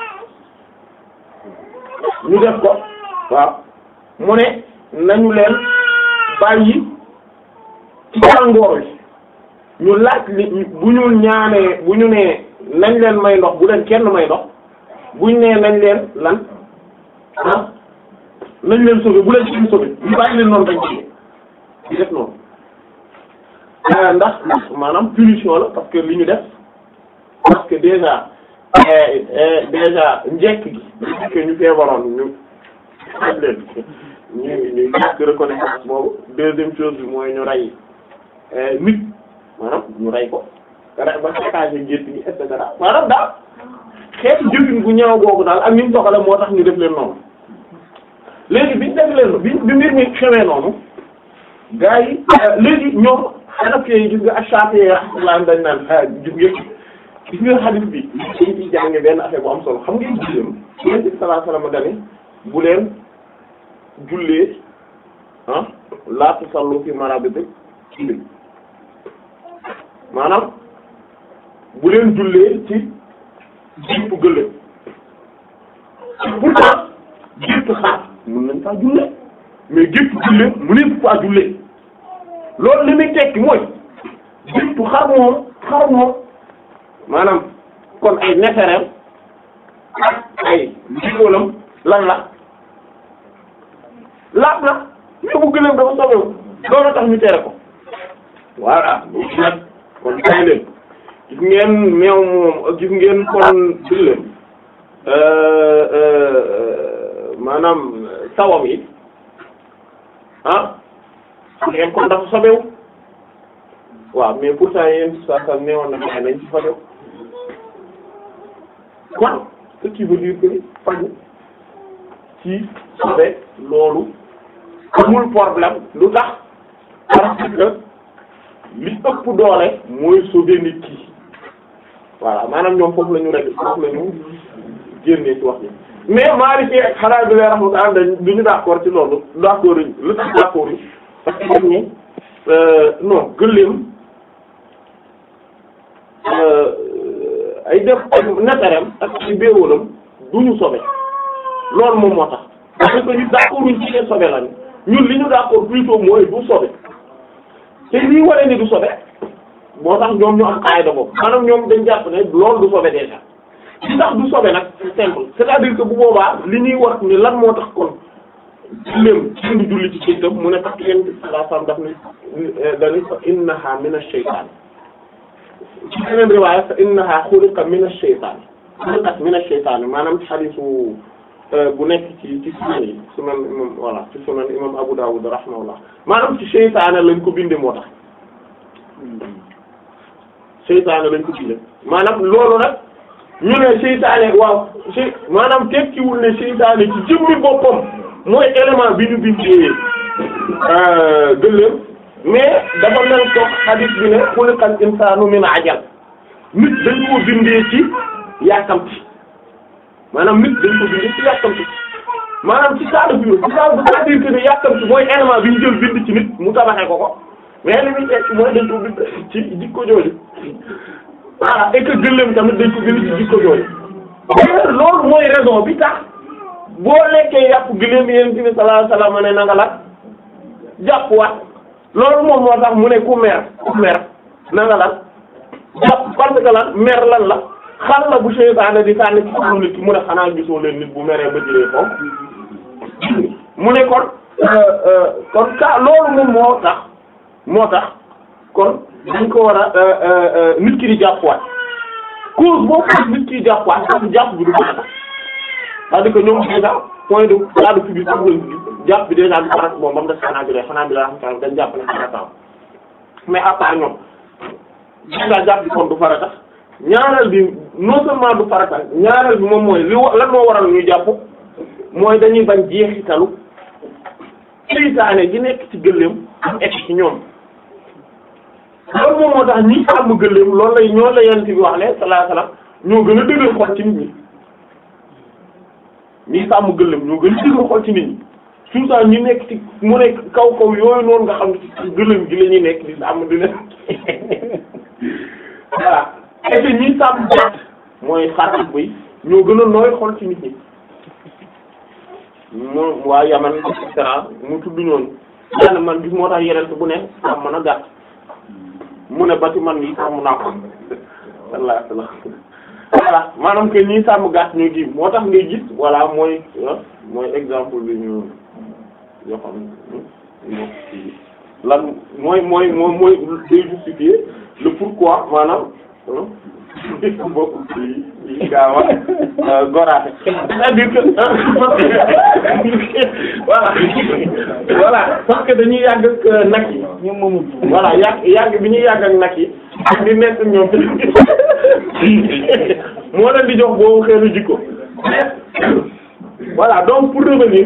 ñu def ko waaw mu ne nañu leen bàyyi ci tàngoor wi ñu laaj li bu ñu ñaanee bu ñu nee nañ leen may ndox bu leen kenn may ndox buñ nee nañ leen lan ah nañ leen sauver bu leen kenn sauver ñu bàyyi leen noonu dañ ci di def noonu ndax maanaam punition la parce que li ñu def parce que déjà déjà njekk gi que ñu feebaroon ñu aj leen ñu ñu ñàkk reconnaissance boobu deuxième chose bi mooy ñu rey nit maanaam ñu rey ko rey ba saccagé gétt gi et cetera maanaam daal xeetu jëfin bu ñaaw boobu daal ak ñu mu doxale moo tax ñu def leen noonu léegi biñ def leen bi bi mbir mi xewee noonu gars yi léegi ñoom Hanafi yi gis nga ak Shafi'i rahmatullah dañ naan ah gis nga gis nga hadith bi dañ ciy jànge benn affaire bu am solo xam ngeen julleem Yonent bi sallallahu alayhi wasallam dani bu leen jullee ah laa tusallu fi marabidikum maanaam bu leen jullee ci jiitu gëléem pourtant jiitu xaar mën nañ faa jullee mais jiitu jullee mu ne faa jullee loolu li muy tekki mooy jiitu xar moom xar moom maanaam kon ay nefereem ak ay jigóolam lan la laab na mais bu gëléem dafa sobewu loolu tax ñu tere ko voilà nag kon tay leen gis ngeen meew moom gis ngeen kon gëléem maanaam sawam yi ah ngeen kon dafa sobewu waaw mais pourtant yéen saa saa neewoon na gaay nañ ci sobewu kon ce qui veut dire que faju ci sobe loolu amul problème lu tax parce que li ëpp doole mooy sauver nit ki voilà maanaam ñoom foofu la ñu rek foofu la ñu génnee ci wax ji mais Maliki ak Hanabila rahmatullah dañ du ñu d'accord ci loolu d'accord ñu lu tax d'accord yi parce que dañ ne non gëléem ay def ay netarem ak ay béewalam du ñu sobe loolu moom moo tax parce que ñu d'accord ñu ci ne sobe lañu ñun li ñu d'accord plutôt mooy du sobe te lii wara ni du sobe moo tax ñoom ñu am qaida boobu maanaam ñoom dañ jàpp ne loolu du sobe déjà li tax du sobe nag c'est simple c'est-à-dire que bu boobaa li ñuy wax ni lan moo tax kon léem ci du julli ci këytam mu ne tax yéen la sam daf ni dani fa innaha min ash-shaytan ci beneen riwaaya fa innaha xuliqa min ash-shaytan xuliqat min ash-shaytan maanaam xadiisu bu nekk ci ci sunan yi sunan imam voilà ci sunan imam Abu Dawud rahimahullah maanaam ci seytaane lañ ko bindee moo tax seytaane lañ ko bindee maanaam loolu nag ñu ne seytaane waaw sey maanaam tekkiwul ne seytaane ci jëmmi boppam mooy élément bi ñu bindee gëléem mais dafa mel ko hadith bi ne xuliqal insaanu min ajal nit dañ ko bindee ci yàkkamti maanaam nit dañ ko bindee ci yàkkamti maanaam ci cas de figure ci cas c'est-à-dire que ne yàkkamti mooy élément bi ñu jël bind ci nit mu tabaxee ko ko mais li muy tekki mooy dañ ko bind ci jikko jooju voilà et que gëléem tamit dañ ko bind ci jikko jooju d'ailleurs loolu mooy raison bi tax boo lekkee yàpp gëléem yéen ci bi sallallahu alayhi wasallam ne na nga la jàpp waat loolu moom moo tax mu ne ku mer ku mer na nga lan jàpp parce que lan mer lan la xal la bu seytaane di sànni ci xolu nit ki mu ne xanaa gisoo leen nit bu meree ba jëlee foofu mu ne kon kon ka loolu moom moo tax moo tax kon dañ ko war a nit ki di jàppuwaat cause boo ko nit ki di jàppuwaat parce jàpp bi du ko tax c'est-à-dire que ñoom déjà point de cas de figure bi jàpp bi déjà du farat moom ba mu des xanaa bi xanaa bi la xam dañ jàpp ne farata mais à part ñoom déjà jàpp bi kon du farata ñaareel bi non seulement du farata ñaareel bi moom mooy li wa lan moo waral ñuy jàpp mooy dañuy bañ jeexitalu seytaane gi nekk ci gëléem am egg ci ñoom loolu moom moo tax ñi sàmm gëléem loolu lay ñoo la yent bi wax ne sallallahu alayhi wasallam ñoo gën a dëgër xol ci nit ñi ñi sàmm gëléem ñoo gën a dëgër xol ci nit ñi surtout ñi nekk ci mu nekk kaw kaw yooyu noonu nga xam ne ci gëléem gi la ñuy nekk di sàmm di leen voilà et que ñi sàmm gàtt mooy xar ak bëy ñoo gën a nooy xol ci nit ñi moom waa Yaman et cetera mu tudd ñooñu daanaka man gis moo tax yeneen bu ne sàmm na gàtt mu ne ba ci man yi sàmm naa ko walla voilà maanaam que ñii sàmm gàtt ñu gi moo tax ngay gis voilà mooy mooy exemple bi ñu yoo xam ne lan mooy mooy mooy mooy day justifier le pourquoi maanaam bokk ci ci gaaw a goraate c'est-à-dire que voilà voilà parce que dañuy yàgg ak nag yi ñoom moomu voilà yàgg yàgg bi ñuy yàgg ak nag yi ak di nekk ñoom moo leen di jox boobu xeetu jikko voilà donc pour revenir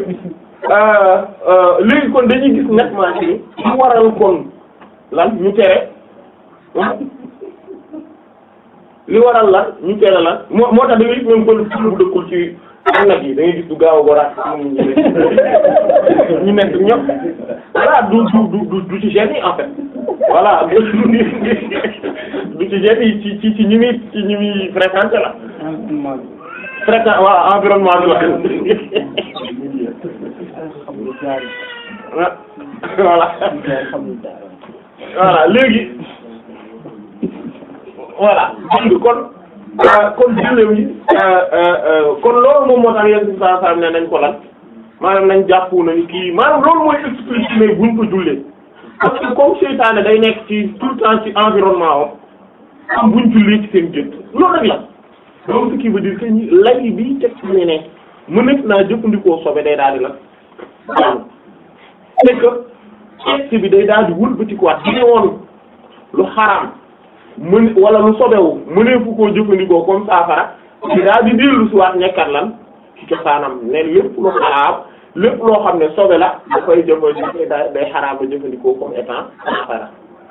léegi kon dañuy gis nettement ci mu waral kon lan ñu tere li waral lan ñu tere lan moo moo tax da ngay gis même pël bu dëkkul ci ak nag yi da ngay gis du gaaw a goraat ñu nekk ñëpp voilà du du du du ci gêne yi en fait voilà du ci gêne yi ci ci ci ñi muy ci ñi muy fréquenté la fréquent voilà environnement bi la voilà voilà léegi voilà dégg kon kon jëlew yi kon loolu moom moo tax yenn si saa saa ne nañ ko lan maanaam nañ jàppu nañu kii maanaam loolu mooy expliquer ne buñ ko jullee parce que comme seytaane day nekk ci tout le temps ci environnement wam am buñ jullee ci seen jët loolu rek la donc ce qui veut dire que ñi lay bi teg ci ne ne mënees naa jëfandikoo sobe day daal di la daanu c'est que texte bi day daal di wëlbatikuwaat di ne woon lu xaraam mën wala lu sobewu mëneefu koo jëfandikoo comme saafara ci daal di dellu si waat nekkat lan ci cosaanam ne lépp lu xaraam lépp loo xam ne sobe la dafay jëfandikoo day day xaraam ba jëfandikoo comme étant xara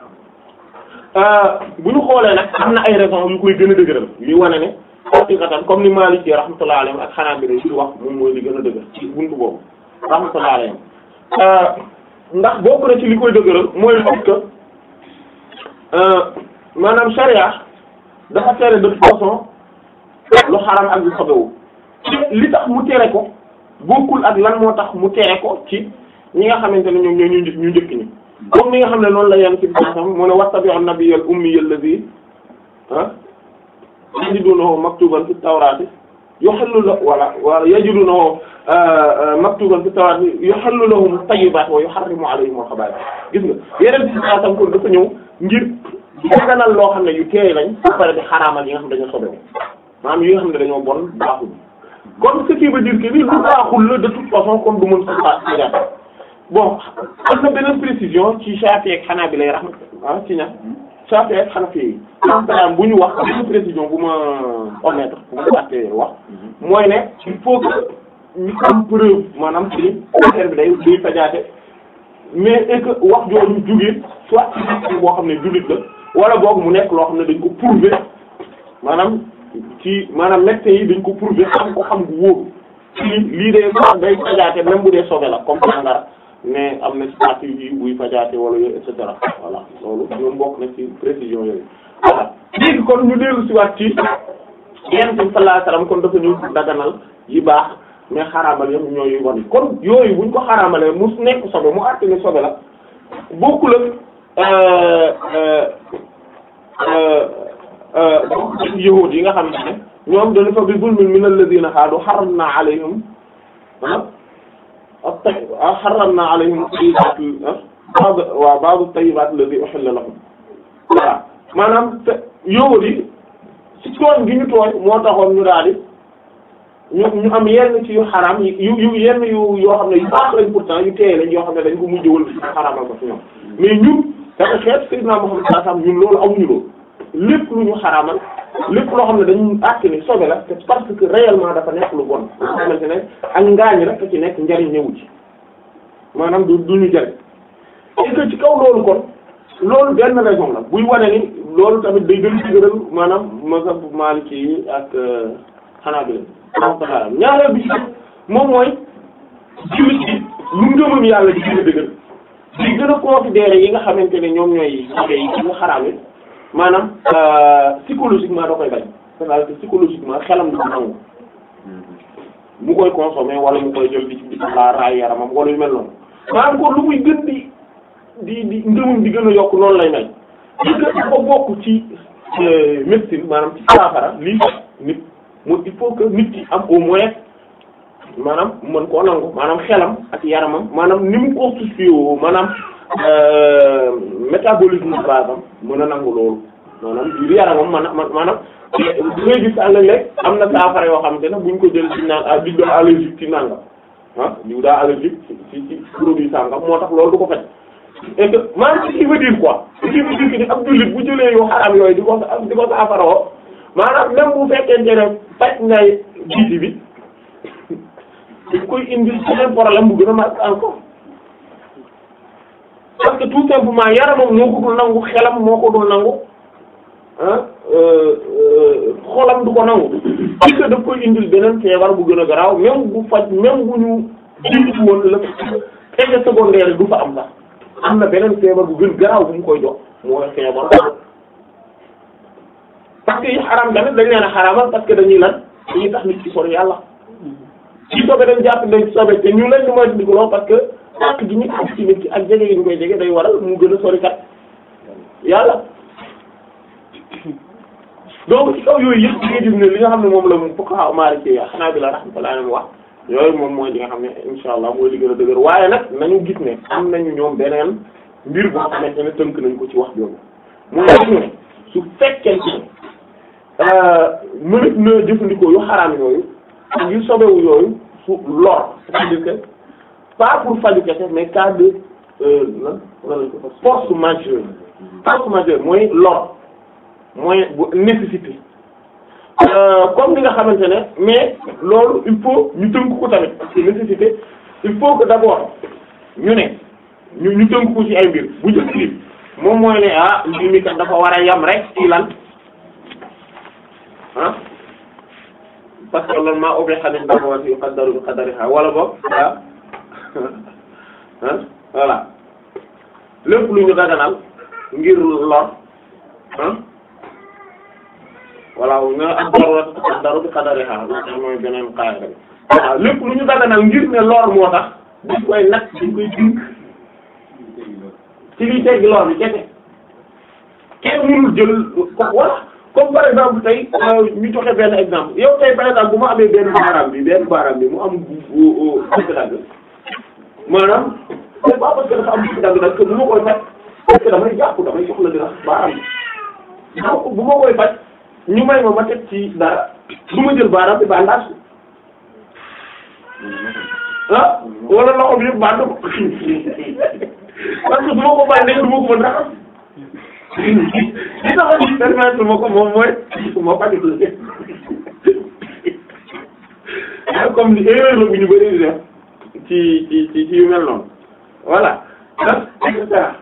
bu ñu xoolee nag am na ay raisons yu koy gën a dëgëral li wane ne xaqiqatan comme ni Maliki rahmatullahi alayhi ak xanaa bi di wax moom mooy li gën a dëgër ci buntu boobu rahmatullahi alayhi ndax bokk na ci li koy dëgëral mooy le fait que maanaam charia dafa tere de toute façon lu xaram ak lu sobewu li tax mu tere ko bokkul ak lan moo tax mu tere ko ci ñi nga xamante ne ñoom ñoo ñu njëkk ñu njëkk ñi comme ni nga xam ne noonu la yenn ci bisam mu ne wattabi'u nabiyyal ummiyal ladhi ah yajidunahu maktuban fi tawrati yuhallu la wala wa yajidunahu maktuban fi tawrati yuhallu lahum tayyibat wa yuharrimu alayhim al-khaba'ith gis nga yeneen ci bisam kon dafa ñëw ngir daganal loo xam ne yu teey lañ ba pare di xaraamal yi nga xam ne dañoo sobewu maanaam yi nga xam ne dañoo bon baaxul kon ce qui veut dire que ni lu baaxul la de toute façon comme du mën sa ci bon am na beneen précision ci Shafi'i ak Hanafi lay rahmat ah ci ña Shafi'i ak Hanafi yi am bu ñu wax beneen précision bu ma omettre bu ma fàttee wax mooy ne il faut que ñu am preuve maanaam ci affaire bi day day fajaate mais et que wax jooju jugee soit ci boo xam ne jullit la wala boog mu nekk loo xam ne dañ ko prouver maanaam ci maanaam médecins yi dañ ko prouver xam ko xam gu wóoru ci lii day day fajaate même bu dee sobe la comme sangara mais am na ci partie yi buy fajaate wala yooyu et cetera voilà loolu ñoom bokk na ci précision yooyu voilà léegi kon ñu dellu si waat ci yonent bi sallallahu alayhi wasallam kon dafa ñëw daganal yi baax mais xaraamal yëpp ñooy wan kon yooyu buñ ko xaraamalee mu nekk sobe mu àtte ni sobe la bokkul ak yahuud yi nga xam ne ñoom dañu fa bi zulmin min alladhina haadu harramna alayhim at-tay harramna alayhim at-tayyibat ba'd waaw ba'd at-tayyibat alladhi uhilla lahum voilà maanaam te yahuud yi ci tooñ gi ñu tooñ moo taxoon ñu daal di ñu ñu am yenn ci yu xaraam yu yu yenn yu yoo xam ne yu baax lañ pourtant yu teey lañ yoo xam ne dañ ko mujjëwal ci xaraamal ko ci ñoom mais ñun dafa xeet Sayyidina Muhammad sallallahu alayhi wasallam ñun loolu amuñu loolu lépp lu ñu xaraamal lépp loo xam ne dañu àtt ni sobe la c'est parce que réellement dafa nekk lu bon nga xamante ne ak ngaañ rek ci nekk njariñ ñëwu ci maanaam du du ñu jariñ et que ci kaw loolu kon loolu benn raison la buy wane ni loolu tamit day gën ci gëral maanaam mazhab Maliki yi ak Hanabila rahmatullah ñaareel bi ci moom mooy jullit bi lu ngëmam yàlla di gën a dëgër di gën a considérer yi nga xamante ne ñoom ñooy sobe yi ci nga xaraam yi maanaam psychologiquement da koy bañ c'est-à-dire que psychologiquement xelam du ko nangu mu koy consommer wala mu koy jël di di la raay yaramam wala yu mel noonu maanaam kon lu muy gën di di di ngëmam di gën a yokk noonu lay mel li que dafa bokk ci médecine maanaam ci saafara lii nit mu il faut que nit ki am au moins maanaam mën koo nangu maanaam xelam ak yaramam maanaam ni mu constitué woo maanaam métabolisme base am mën a nangu loolu maanaam biir yaramam man maanaam du ngay gis àll léeg am na saafara yoo xamante ne buñ ko jël ci naan ah diw daa allergique ci nangam ah diw daa allergique ci ci produit sangam moo tax loolu du ko faj et que maanaam ce qui veut dire quoi ce qui veut dire que ni ab jullit bu jëlee yu xaram yooyu di ko di ko saafara woo maanaam même bu fekkente ne faj ngay jiiti bi dañ koy indi beneen problème bu gën a mag encore parce que tout simplement yaramam moo ko dul nangu xelam moo ko dul nangu ah xolam du ko nangu parce que daf koy indil beneen feebar bu gën a garaaw même bu faj même bu ñu jiitu woon la effet secondaire du fa am sax am na beneen feebar bu gën garaaw bu mu koy jox mooy feebar parce que yi xaraam tamit dañ leen a xaraamal parce que dañuy lan dañuy tax nit ci sori yàlla ci sobe dañ jàpp dañ sobe te ñu leen di moytu di ko loo parce que ak gi ñu ak ci nit ki ak jege yi ñu koy jege day waral mu gën a sori kat yàlla donc ci kaw yooyu yëpp di nga gis ne li nga xam ne moom la mu fuqaha Maliki xanaa bi la rahmatullahi alayhi wax yooyu moom mooy li nga xam ne insha allah mooy li gën a dëgër waaye nag nañu gis ne am nañu ñoom beneen mbir boo xamante ne tënk nañ ko ci wax jooju mooy ñu ne su fekkente ne mënit na jëfandikoo yu xaraam yooyu ak yu sobewu yooyu su lor c'est-à-dire que pas pour faju kese mais cas de lan lan lañ ko fa force majeure force majeure mooy lor mooy bu nécessité comme ni nga xamante ne mais loolu il faut ñu tënk ko tamit parce que nécessité il faut que d'abord ñu ne ñu ñu tënk ko ci ay mbir bu njëkk bi moom mooy ne ah mbir mi kat dafa war a yam rek ci lan ah parce que loolu maa ubbi xanin dafa war yu qaddaru bi qadariha wala boog ah ah voilà lépp lu ñu daganal ngir lor ah voilà nga ak darurat qaddaru bi qadariha loolu mooy beneen qaida bi waaw lépp lu ñu daganal ngir ne lor moo tax dañ koy nag dañ koy dink ci liy teggi lor bi kese kenn mënul jël ko wala comme par exemple tey ñu joxe benn exemple yow tey par exemple bu ma amee benn baaraam bi benn baaraam bi mu am dagg-dagg maanaam c'est pas parce que dafa am dagg-dagg que bu ma koy faj parce que damay jàpp damay soxla dina baaraam bi donc bu ma koy faj ñu may ma ma teg ci dara du ma jël baaraam bi bandage ah wala loxo bi yëpp band ko parce que du ma ko bandee du ma ko mën raxas li tax a permettre ma ko moom mooy ma faj comme ni erreur la bu ñu bëri di def ci ci ci ci yu mel noonu voilà donc et cetera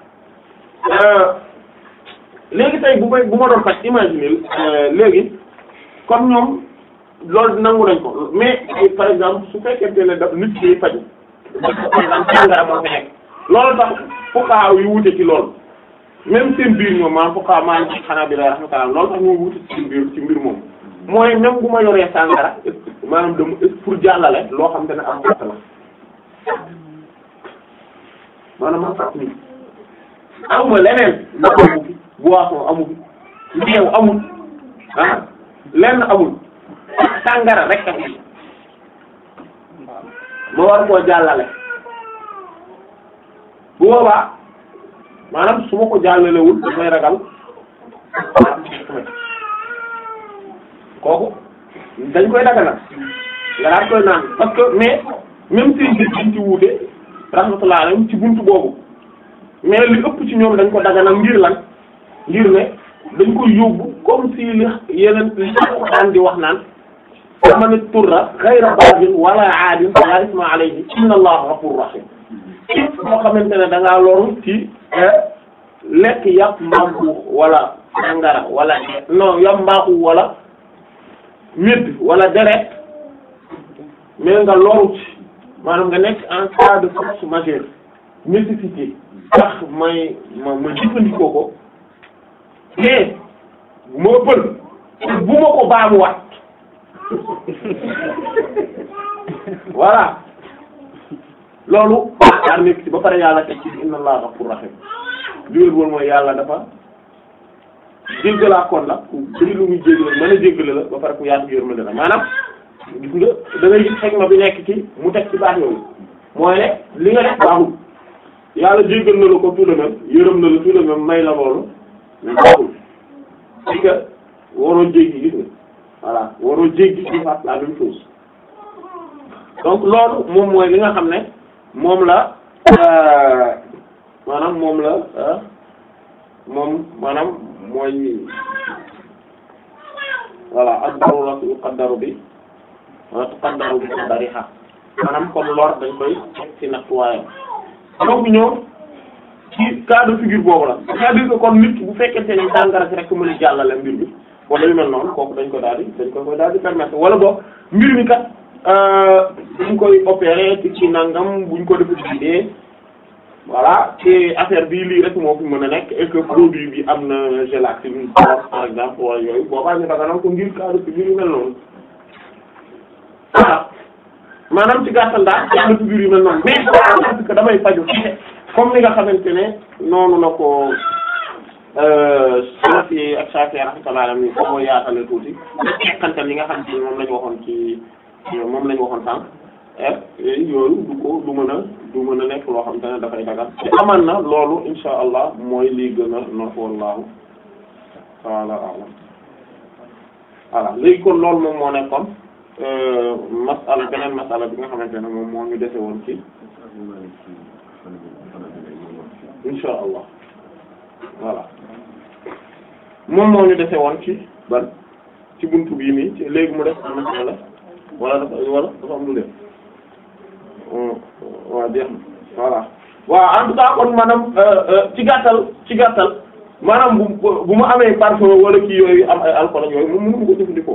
léegi tey bu may bu ma doon faj imaginer léegi comme ñoom loolu nangu nañ ko mais par exemple su fekkente ne daf nit ki faj par exemple sàngara moo fi nekk loolu tax fuqaha yu wute ci loolu même seen biir ñoom maanaam fuqaha maa ngi xanaa bi la rahmatullah loolu tax ñu wute ci seen biir ci mbir moom mooy même bu ma yoree sàngara maanaam dama pour jàllale loo xam te ne am gàtt la maanaam man sax nii amuma leneen ndox amu fi boisson amu fi meew amul ah lenn amul sàngara rek a fi ma war koo jàllale bu boobaa maanaam su ma ko jàllalewul dafay ragal kooku dañ koy daganal nga daan koy naan parce que mais même si dañ ci wuute rahmatullah alayhim ci buntu boobu mais li ëpp ci ñoom dañ ko daganal ngir lan ngir ne dañ koy yóbbu comme si li yeneen li ko daan di wax naan man turra ghayra baghin wala aadin fala isma alayhi inna allaha ghafurur rahim képp boo xamante ne da ngaa loru ci lekk yàpp mbaaxu wala sangara wala non yàpp mbaaxu wala médd wala deret mais nga loru ci maanaam nga nekk en cas de force majeure nécessité tax may ma ma jëfandikoo ko mais bu ma ëppal bu ma ko baamuwaat voilà loolu daal nekk ci ba pare yàlla teg ci inna allaha ghafurur rahim liwér boolu mooy yàlla dafa jéggalaa kon la ku bëri lu muy jéggale mën a jéggale la ba pare ku yaatu yërmande la maanaam gis nga da ngay gis xegma bi nekk ci mu teg ci baax yooyu mooy ne li nga def baaxul yàlla jéggal na la ko tout de même yërëm na la tout de même may la loolu mais baaxul parce que waroo jéggi gis nga voilà waroo jéggi ci faat la même chose donc loolu moom mooy li nga xam ne moom la maanaam moom la moom maanaam mooy voilà ad-daruratu yuqaddaru bi wa tuqaddaru bi qadariha maanaam comme lor dañ koy teg ci nattuwaayam donc ñoom ci cas de figure boobu la c'est-à-dire que kon nit bu fekkente ne sàngara si rek mën a jàllale mbir bi wala yu mel noonu kooku dañ ko daal di dañ ko koy daal di permettre wala boog mbir mi kat buñ koy opérer ci ci nangam buñ ko defee dee voilà te affaire bi lii rek moo fi mën a nekk et que produit bi am na gélatine par exemple wala yooyu boobaa ñu daganal ko ngir cas de figure yu mel noonu voilà maanaam ci gàttal daal cas de figure yu mel noonu mais parce que damay faju comme ni nga xamante ne noonu la ko Hanafi ak Shafi'i rahmatullahi alayhim ni ko yaatale tuuti xantal li nga xam ci moom lañu waxoon ci moom lañu waxoon sànq yooyu du ko du mën a du mën a nekk loo xam te ne dafay dagal te aman na loolu insha allah mooy lii gën a nof wallahu taala alam voilà léegi kon loolu moom moo nekkoon masala beneen masala bi nga xamante ne moom moo ñu dese woon ci insha allah voilà moom moo ñu dese woon ci ban ci buntu bii nii ci léegi mu def am na la wala dafa wala dafa am lu def waaw jeex na voilà waaw en tout cas kon maanaam ci gàttal ci gàttal maanaam bu bu mu amee parfum wala kii yooyu am ay alcool ak yooyu moom mënu ko jëfandikoo.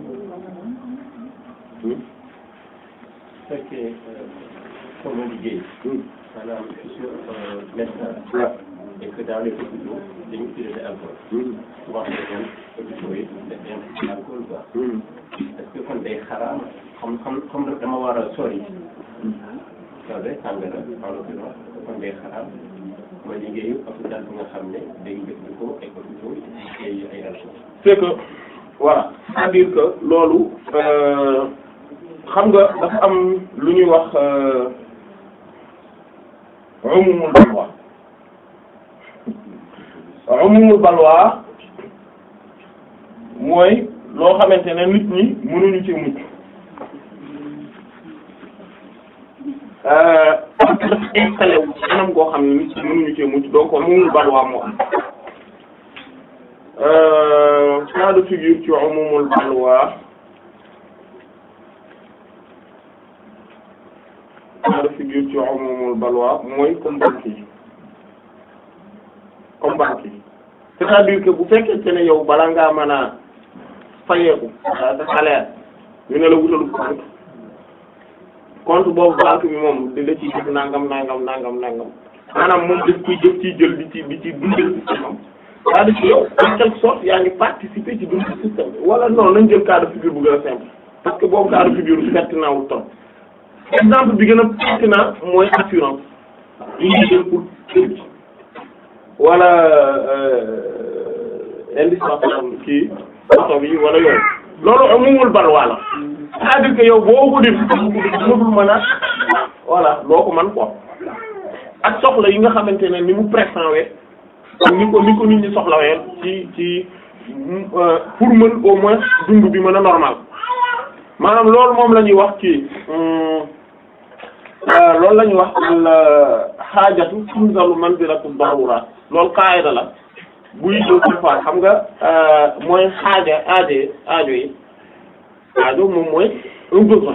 su fekkee sama liggéey maanaam je suis médecin et que dans les hôpitaux dañu utiliser alcool wax dëgg hôpitaux yi dañuy alcool quoi est-ce que kon day xaraam xam xam xam dama war a sori sore sàngara en l'occurrence kon day xaraam ma liggéeyu hôpital bi nga xam ne day jëfandikoo ay hôpitaux yi ay alcool c'est que voilà c'est-à-dire que loolu xam nga dafa am lu ñuy wax umumul balwa umumul balwa mooy loo xamante ne nit ñi mënuñu ci mucc parce que dafa installé wu ci anam goo xam ne nit ñi mënuñu ci mucc donc umumul balwa moo am cas de figure ci umumul balwa cas de figure ci umumul balwa mooy comme banque yi comme banque yi c'est-à-dire que bu fekkente ne yow bala ngaa mën a fayeeku sa salaire ñu ne la wutalu compte compte boobu banque bi moom di la ciy def nangam nangam nangam nangam maanaam moom daf ciy def ciy jël di ci di ci dundal système am c'est-à-dire que yow en quelque sorte yaa ngi participer ci dundal système bi wala non nañ jël cas de figure bu gën a simple parce que boobu cas de figure bi pertinent wul trop exemple bi gën a pertinent mooy assurance yi ñuy jël pour kër gi wala indispensable kii oto bi wala yooyu loolu amumul balwaa la c'est-à-dire que yow boo ko def mënul mën a voilà doo ko man quoi ak soxla yi nga xamante ne ni mu pressant we ak ni ko ni ko nit ñi soxlawee ci ci pour mën au moins dund bi mën a normal maanaam loolu moom la ñuy wax ci loolu la ñuy wax al xaajatu tunzalu manzilatu daruraat loolu qaayida la buy doo fois xam nga mooy xaaja aajo aajo yi aajo moom mooy un besoin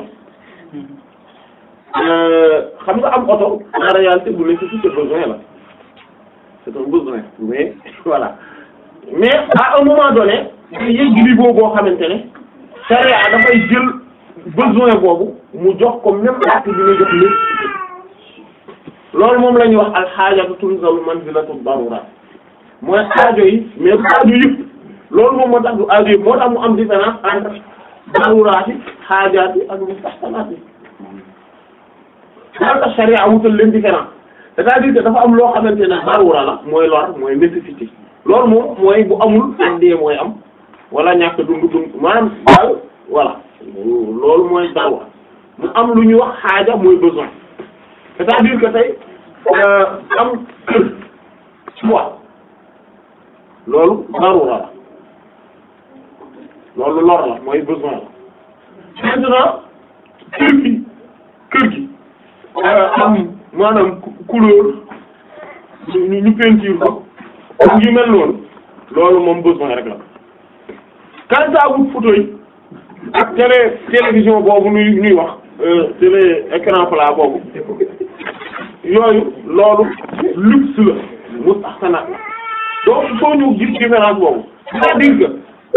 xam nga am oto en réalité bu nécessité besoin la c'est un besoin mais voilà mais à un moment donné day yëg niveau boo xamante ne charia dafay jël besoin boobu mu jox ko même acte bi nga jox lépp loolu moom la ñuy wax alxaajatu tunzalu manzilatu darura mooy aajo yi mais du aajo yëpp loolu moom moo tax du aajo yëpp moo tax mu am différence entre daruraat yi xaajaat yi ak mustahsanaat yi moo tax charia wutal leen différence c'est-à-dire que dafa am loo xamante ne darura la mooy lor mooy nécessité loolu moom mooy bu amul andee mooy am wala ñàkk dund dund maanaam daal voilà loolu mooy darura mu am lu ñuy wax xaaja mooy besoin c'est-à-dire que tey am choix loolu darura la loolu lor la mooy besoin la maintenant kër gi kër gi am maanaam couleur ñu ñu peinture ko ak yu mel noonu loolu moom besoin rek la quant à wut photo yi ak télé télévision boobu nuy nuy wax télé écran plat boobu yooyu loolu luxe la mustahsanat la donc il faut ñu gis différence boobu c'est-à-dire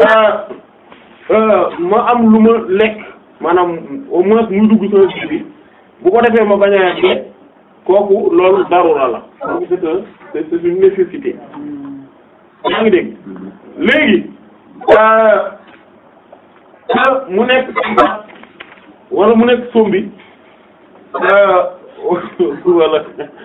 que ma am lu ma lekk maanaam au moins muy dugg sama ji bi bu ko defee ma bañ a dee kooku loolu darura la donc c'est un c'est une nécessité yaa ngi dégg léegi mu nekk wala mu nekk sombi wala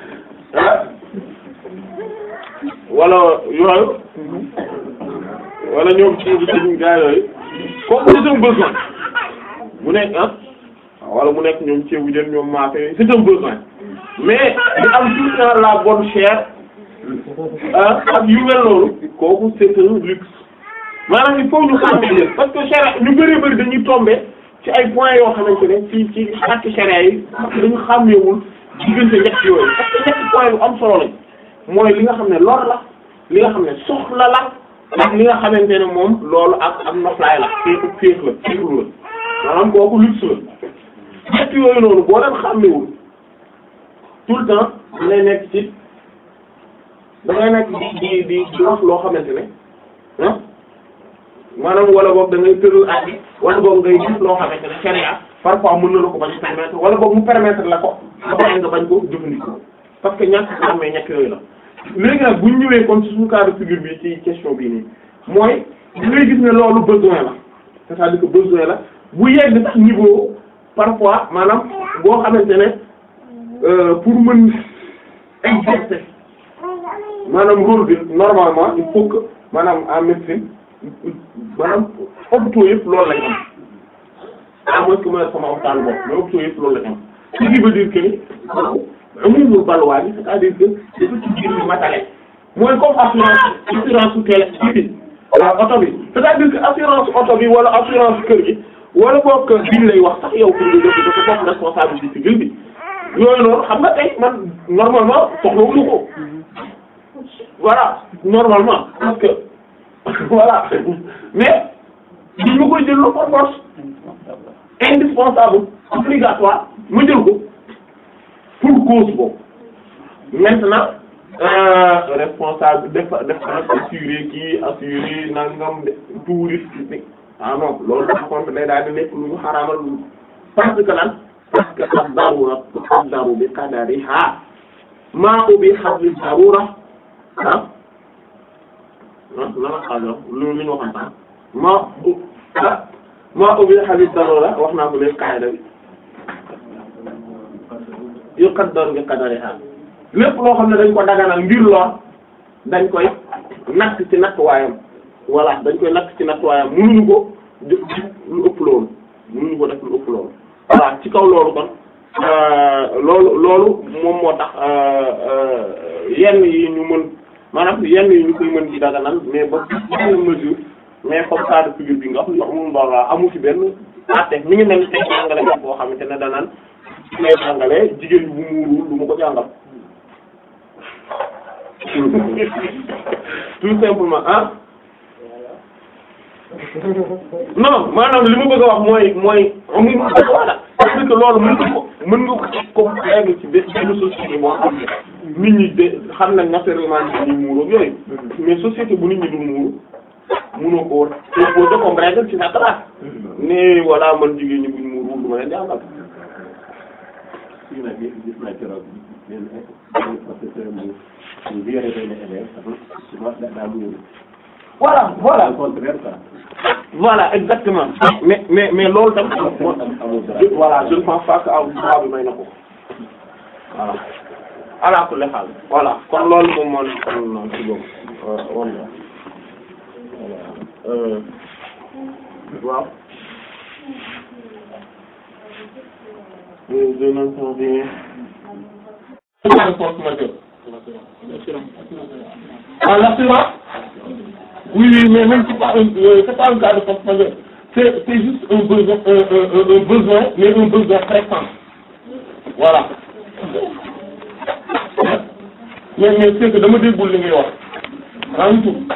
wala yooyu wala ñoom ci ci gaa yooyu kooku c'est un besoin mu nekk ah wala mu nekk ñoom ceebu jën ñoom maafe c'est un besoin mais di am tout le temps la bonne chair ah ak yu mel noonu kooku c'est un luxe maanaam il faut ñu xàmmee leen parce que charia ñu bari bari dañuy tomber ci ay points yoo xamante ne ci ci acte charia yi dañu xàmmeewul diggante ñett yooyu parce que ñetti points yu am solo lañ mooy li nga xam ne lor la li nga xam ne soxla la ak li nga xamante ne moom loolu ak ak noflaay la féeku féex la féexlu la maanaam kooku luxe la ñett yooyu noonu boo leen xàmmewul tout le temps da ngay nekk ci da ngay nekk di di di di wax loo xamante ne ah maanaam wala boog da ngay tëral at bi wala boog ngay gis loo xamante ne sharia parfois mën na la ko bañ a permettre wala boog mu permettre la ko ba pare nga bañ ko jëfandikoo parce que ñàkk a xàmmee ñett yooyu la. léegi nag bu ñu ñëwee comme ci suñu cas de figure bi ci question bii nii mooy da ngay gis ne loolu besoin la c'est-à-dire que besoin la bu yegg sax niveau parfois maanaam boo xamante ne pour mën exercer maanaam rôle bi normalement il faut que maanaam en médecine maanaam hôpitaux yëpp loolu lañ am à moins que ma sama waxtaan bopp mais hôpitaux yëpp loolu lañ am ce qui veut dire que ni amul balwaa bi c'est-à-dire que dafa ci biir bi matale mooy comme assurance assurance su télé bi oto bi c'est-à-dire que assurance oto bi wala assurance kër gi wala boog biñ lay wax sax yow pour nga def dafa bokk responsabilité civile bi yooyu noonu xam nga tey man normalement soxlawuñu ko voilà normalement parce que voilà mais biñ ma koy jël la par force indispensable obligatoire ma jël ko pour cause boobu maintenant euh, responsable def def assuré kii assuré nangam de touriste bi ah non loolu par contre day daal di nekk lu ñu xaraamal lu parce que lan parce que ad-darura tuqaddaru bi qadariha maa ubiha bi darura ah ah lama xaajo lu lu ñu waxoon sax maa ah maa ubiha bi darura wax naa ko léegi qaida bi yuqaddaru bi qadariha lépp loo xam ne dañ ko daganal ngir lor dañ koy natt ci nattuwaayam voilà dañ koy natt ci nattuwaayam mënuñu ko def lu ëpp loolu mënuñu ko def lu ëpp loolu voilà ci kaw loolu kon loolu loolu moom moo tax yenn yi ñu mën maanaam yenn yi ñu koy mën di daganal mais ba benn mesure mais comme ça de figure bi nga xam ne amul mbaa amu ci benn àtte mi ngi mel ni tey jàngale bi boo xamante ne danaan su may jàngalee jigéen bu muuruwul du ma ko jàngal tout simplement ah non maanaam li ma bëgg a wax mooy mooy amuñ ma bëgg a wax parce que loolu mën nga ko mën nga ko comme léegi ci benn benn société boo xam ne nit ñi de xam nañ naturellement nit ñi muuru ak yooyu mais société bu nit ñi dul muuru mënoo ko imposer comme règle ci sa classe ne voilà man jigéen ñi buñ muuru du ma leen jàngal. gis naa gis naa keroog benn benn professeur mu mu violé benn élève souvent daa muuru. voilà voilà au contraire quoi. voilà exactement mais mais mais loolu tam amul dara. voilà je ne pense pas que aw droit bi may na ko voilà ala kulli haal voilà kon loolu moom moo nekkoon noonu ci boobu wala voilà waaw dinañ ko di ah l'assurance oui oui mais même c'est pas un euh, c'est pas un cas de force majeure c'est c'est juste un besoin un, un, un, un besoin mais un besoin pressant voilà mais mais c'est que dama déggul li ngay wax maa ngi tudd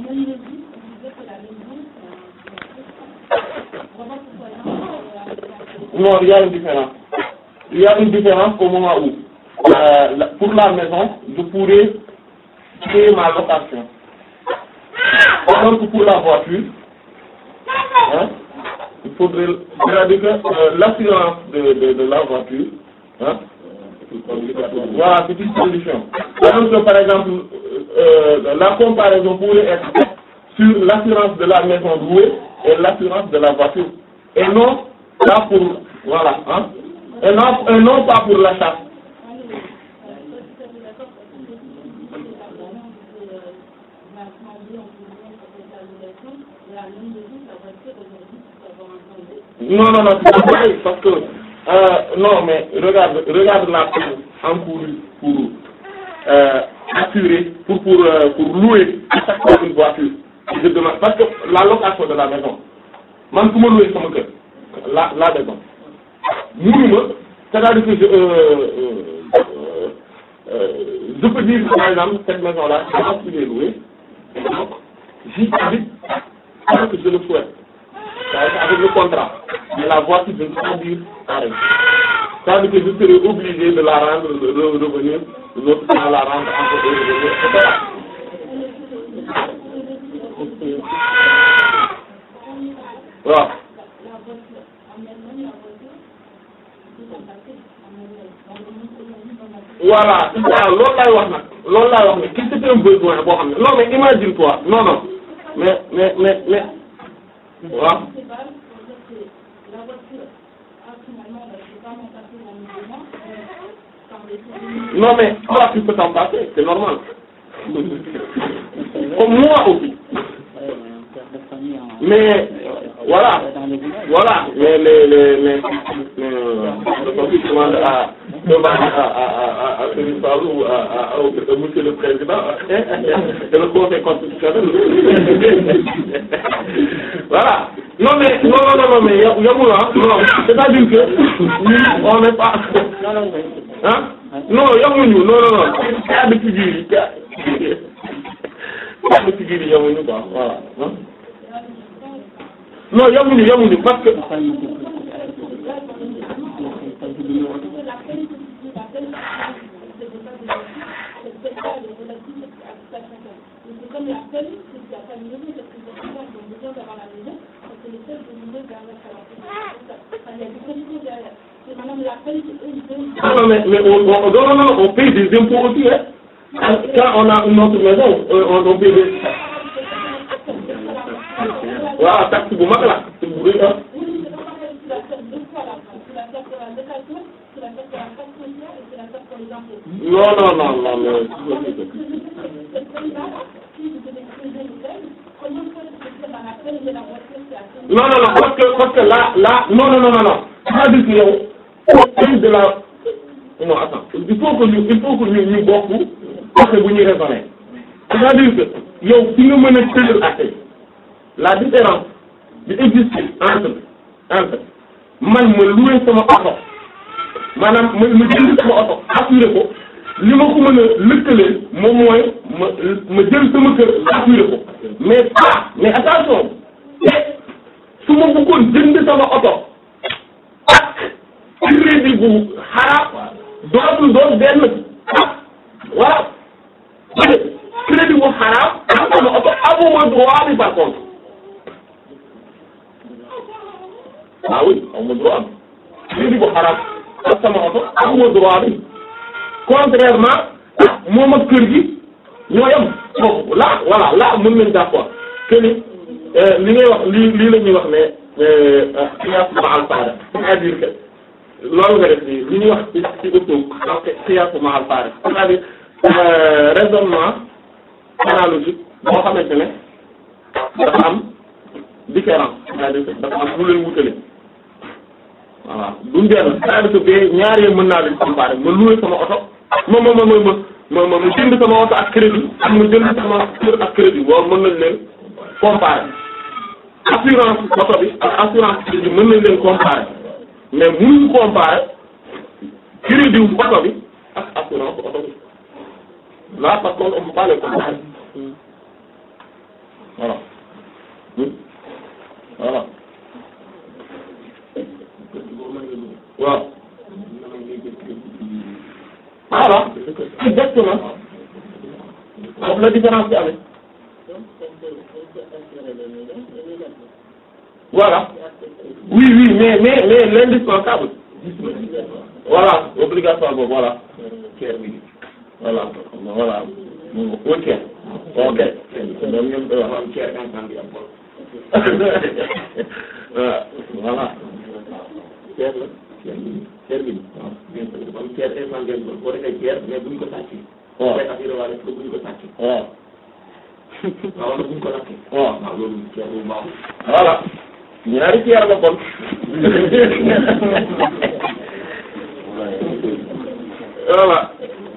non il y a une différence il y a une différence au moment où euh, la- pour la maison je pourrais payer ma location alors que pour la voiture hein, il faudrait c'est-à-dire que euh, l'assurance de, de, de la voiture hein, voilà c'est une solution alors que par exemple euh, euh, la comparaison pourrait être faite sur l'assurance de la maison louée et l'assurance de la voiture et non pas pour voilà hein et non et non pas pour l'achat Non, non, non, c'est pas pareil, parce que, euh, non, mais regarde, regarde la peine encourue pour euh, assurer, pour, pour, euh, pour louer à chaque fois une voiture. Je demande, parce que la location de la maison, man ku ma louer sama kër, la, la maison, mënuma, c'est-à-dire que je, euh, euh, euh, je peux dire, par exemple, cette maison-là, je pense qu'il est loué, et donc, j'y habite parce que je le souhaite c'est avec le contrat mais la voiture je ne peux pas dire arrête c'est-à-dire que je serai obligé de la rendre de, de revenir l'autre temps la rendre encore de revenir et cetera waaw voilà waaw loolu laay wax nag loolu laay wax nag ki c'est un besoin boo xam ne non mais imagine toi non non mais mais mais mais waaw non mais toi tu peux t'en passer c'est normal comme moi aussi mais voilà voilà mais les les les le conseil demande à demande à à à à Serigne Fallou ou à à à monsieur le président et le conseil constitutionnel voilà non mais non non non mais yamul ah non c'est-à-dire que ñun on n'est pas ah non yamuñu non non non cas de figure yi cas cas de figure yi yamuñu quoi voilà non yamuñu yamuñu parce que non mais mais on on non non on paye des impôts aussi hein quand on a une autre maison on on paye des waaw taxe bu mag la bu rëy ah non non non non mais non non non parce que parce que là là non non non non non c'est-à-dire que yow de la non attends il faut que ñu il faut que ñu ñu bokk côté bu ñuy raisonner c'est-à-dire que yow fi nga mën a tëjal affaire la différence bi existe entre entre man ma loué sama oto maanaam ma ma jënd sama oto assuré ko li ma ko mën a lëkkalee moom mooy ma ma jël sama kër assuré ko mais pas mais attention te su ma bëggoon jënd sama oto ak crédit bu xaraam dootul doon benn ah voilà crédit bu xaraam ak sama oto amuma droit bi par contre ah oui amuma droit bi crédit bu xaraam ak sama oto amuma droit bi contrairement moom ak kër gi ñoo yem foofu là voilà là mën nañ d'accord que ni li ngay wax lii lii la ñuy wax ne xiyaas ma'al faariq c'est-à-dire que loolu nga def nii li ñuy wax ci ci usul xiyaas ma'al faariq c'est-à-dire raisonnement analogique boo xamante ne dafa am différence c'est-à-dire que dafa am lu leen wutale voilà duñ benn c'est-à-dire que bee ñaar yëpp mën naa leen comparer ma loué sama oto ma ma ma ma ma ma ma jënd sama oto ak crédit ak ma jënd sama kër ak crédit boobu mën nañ leen comparer assurance oto bi ak assurance crédit mën nañ leen comparer mais mënuñu comparer crédit wu oto bi ak assurance oto bi là par contre on peut pas les comparer voilà voilà waaw voilà exactement foofu la différence bi amee voilà oui oui mais mais mais l'indispensable voilà obligatoire boobu voilà ceer bi voilà voilà ok ok donc ñoom da wax am ceer instant bi am voilà ceer la ceer bi waaw bien sûr dafa am ceer instant ngeen boo defee ceer mais buñ ko sàcc waaw day assuré waa ko buñ ko sàcc waaw waaw wala buñ ko lakk waaw waaw loolu ceer bu baax voilà ñaari ceer la kon voilà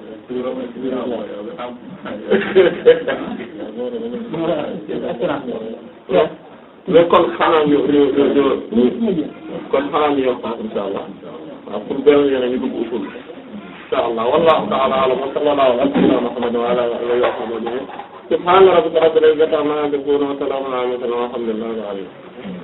mais kon xanaa ñu ñu ñu ñu kon xanaa ñu yokk insha allah waaw pour benn yeneen ñu dugg usul insha allah wallahu ta'ala a'lam wa sallallahu ala sayyidina muhammad wa ala alihi wa sahbihi subhaana rabbika rabbil izzati amma yasifun wa salaamun ala al mursalin walhamdulillahi rabbil alamin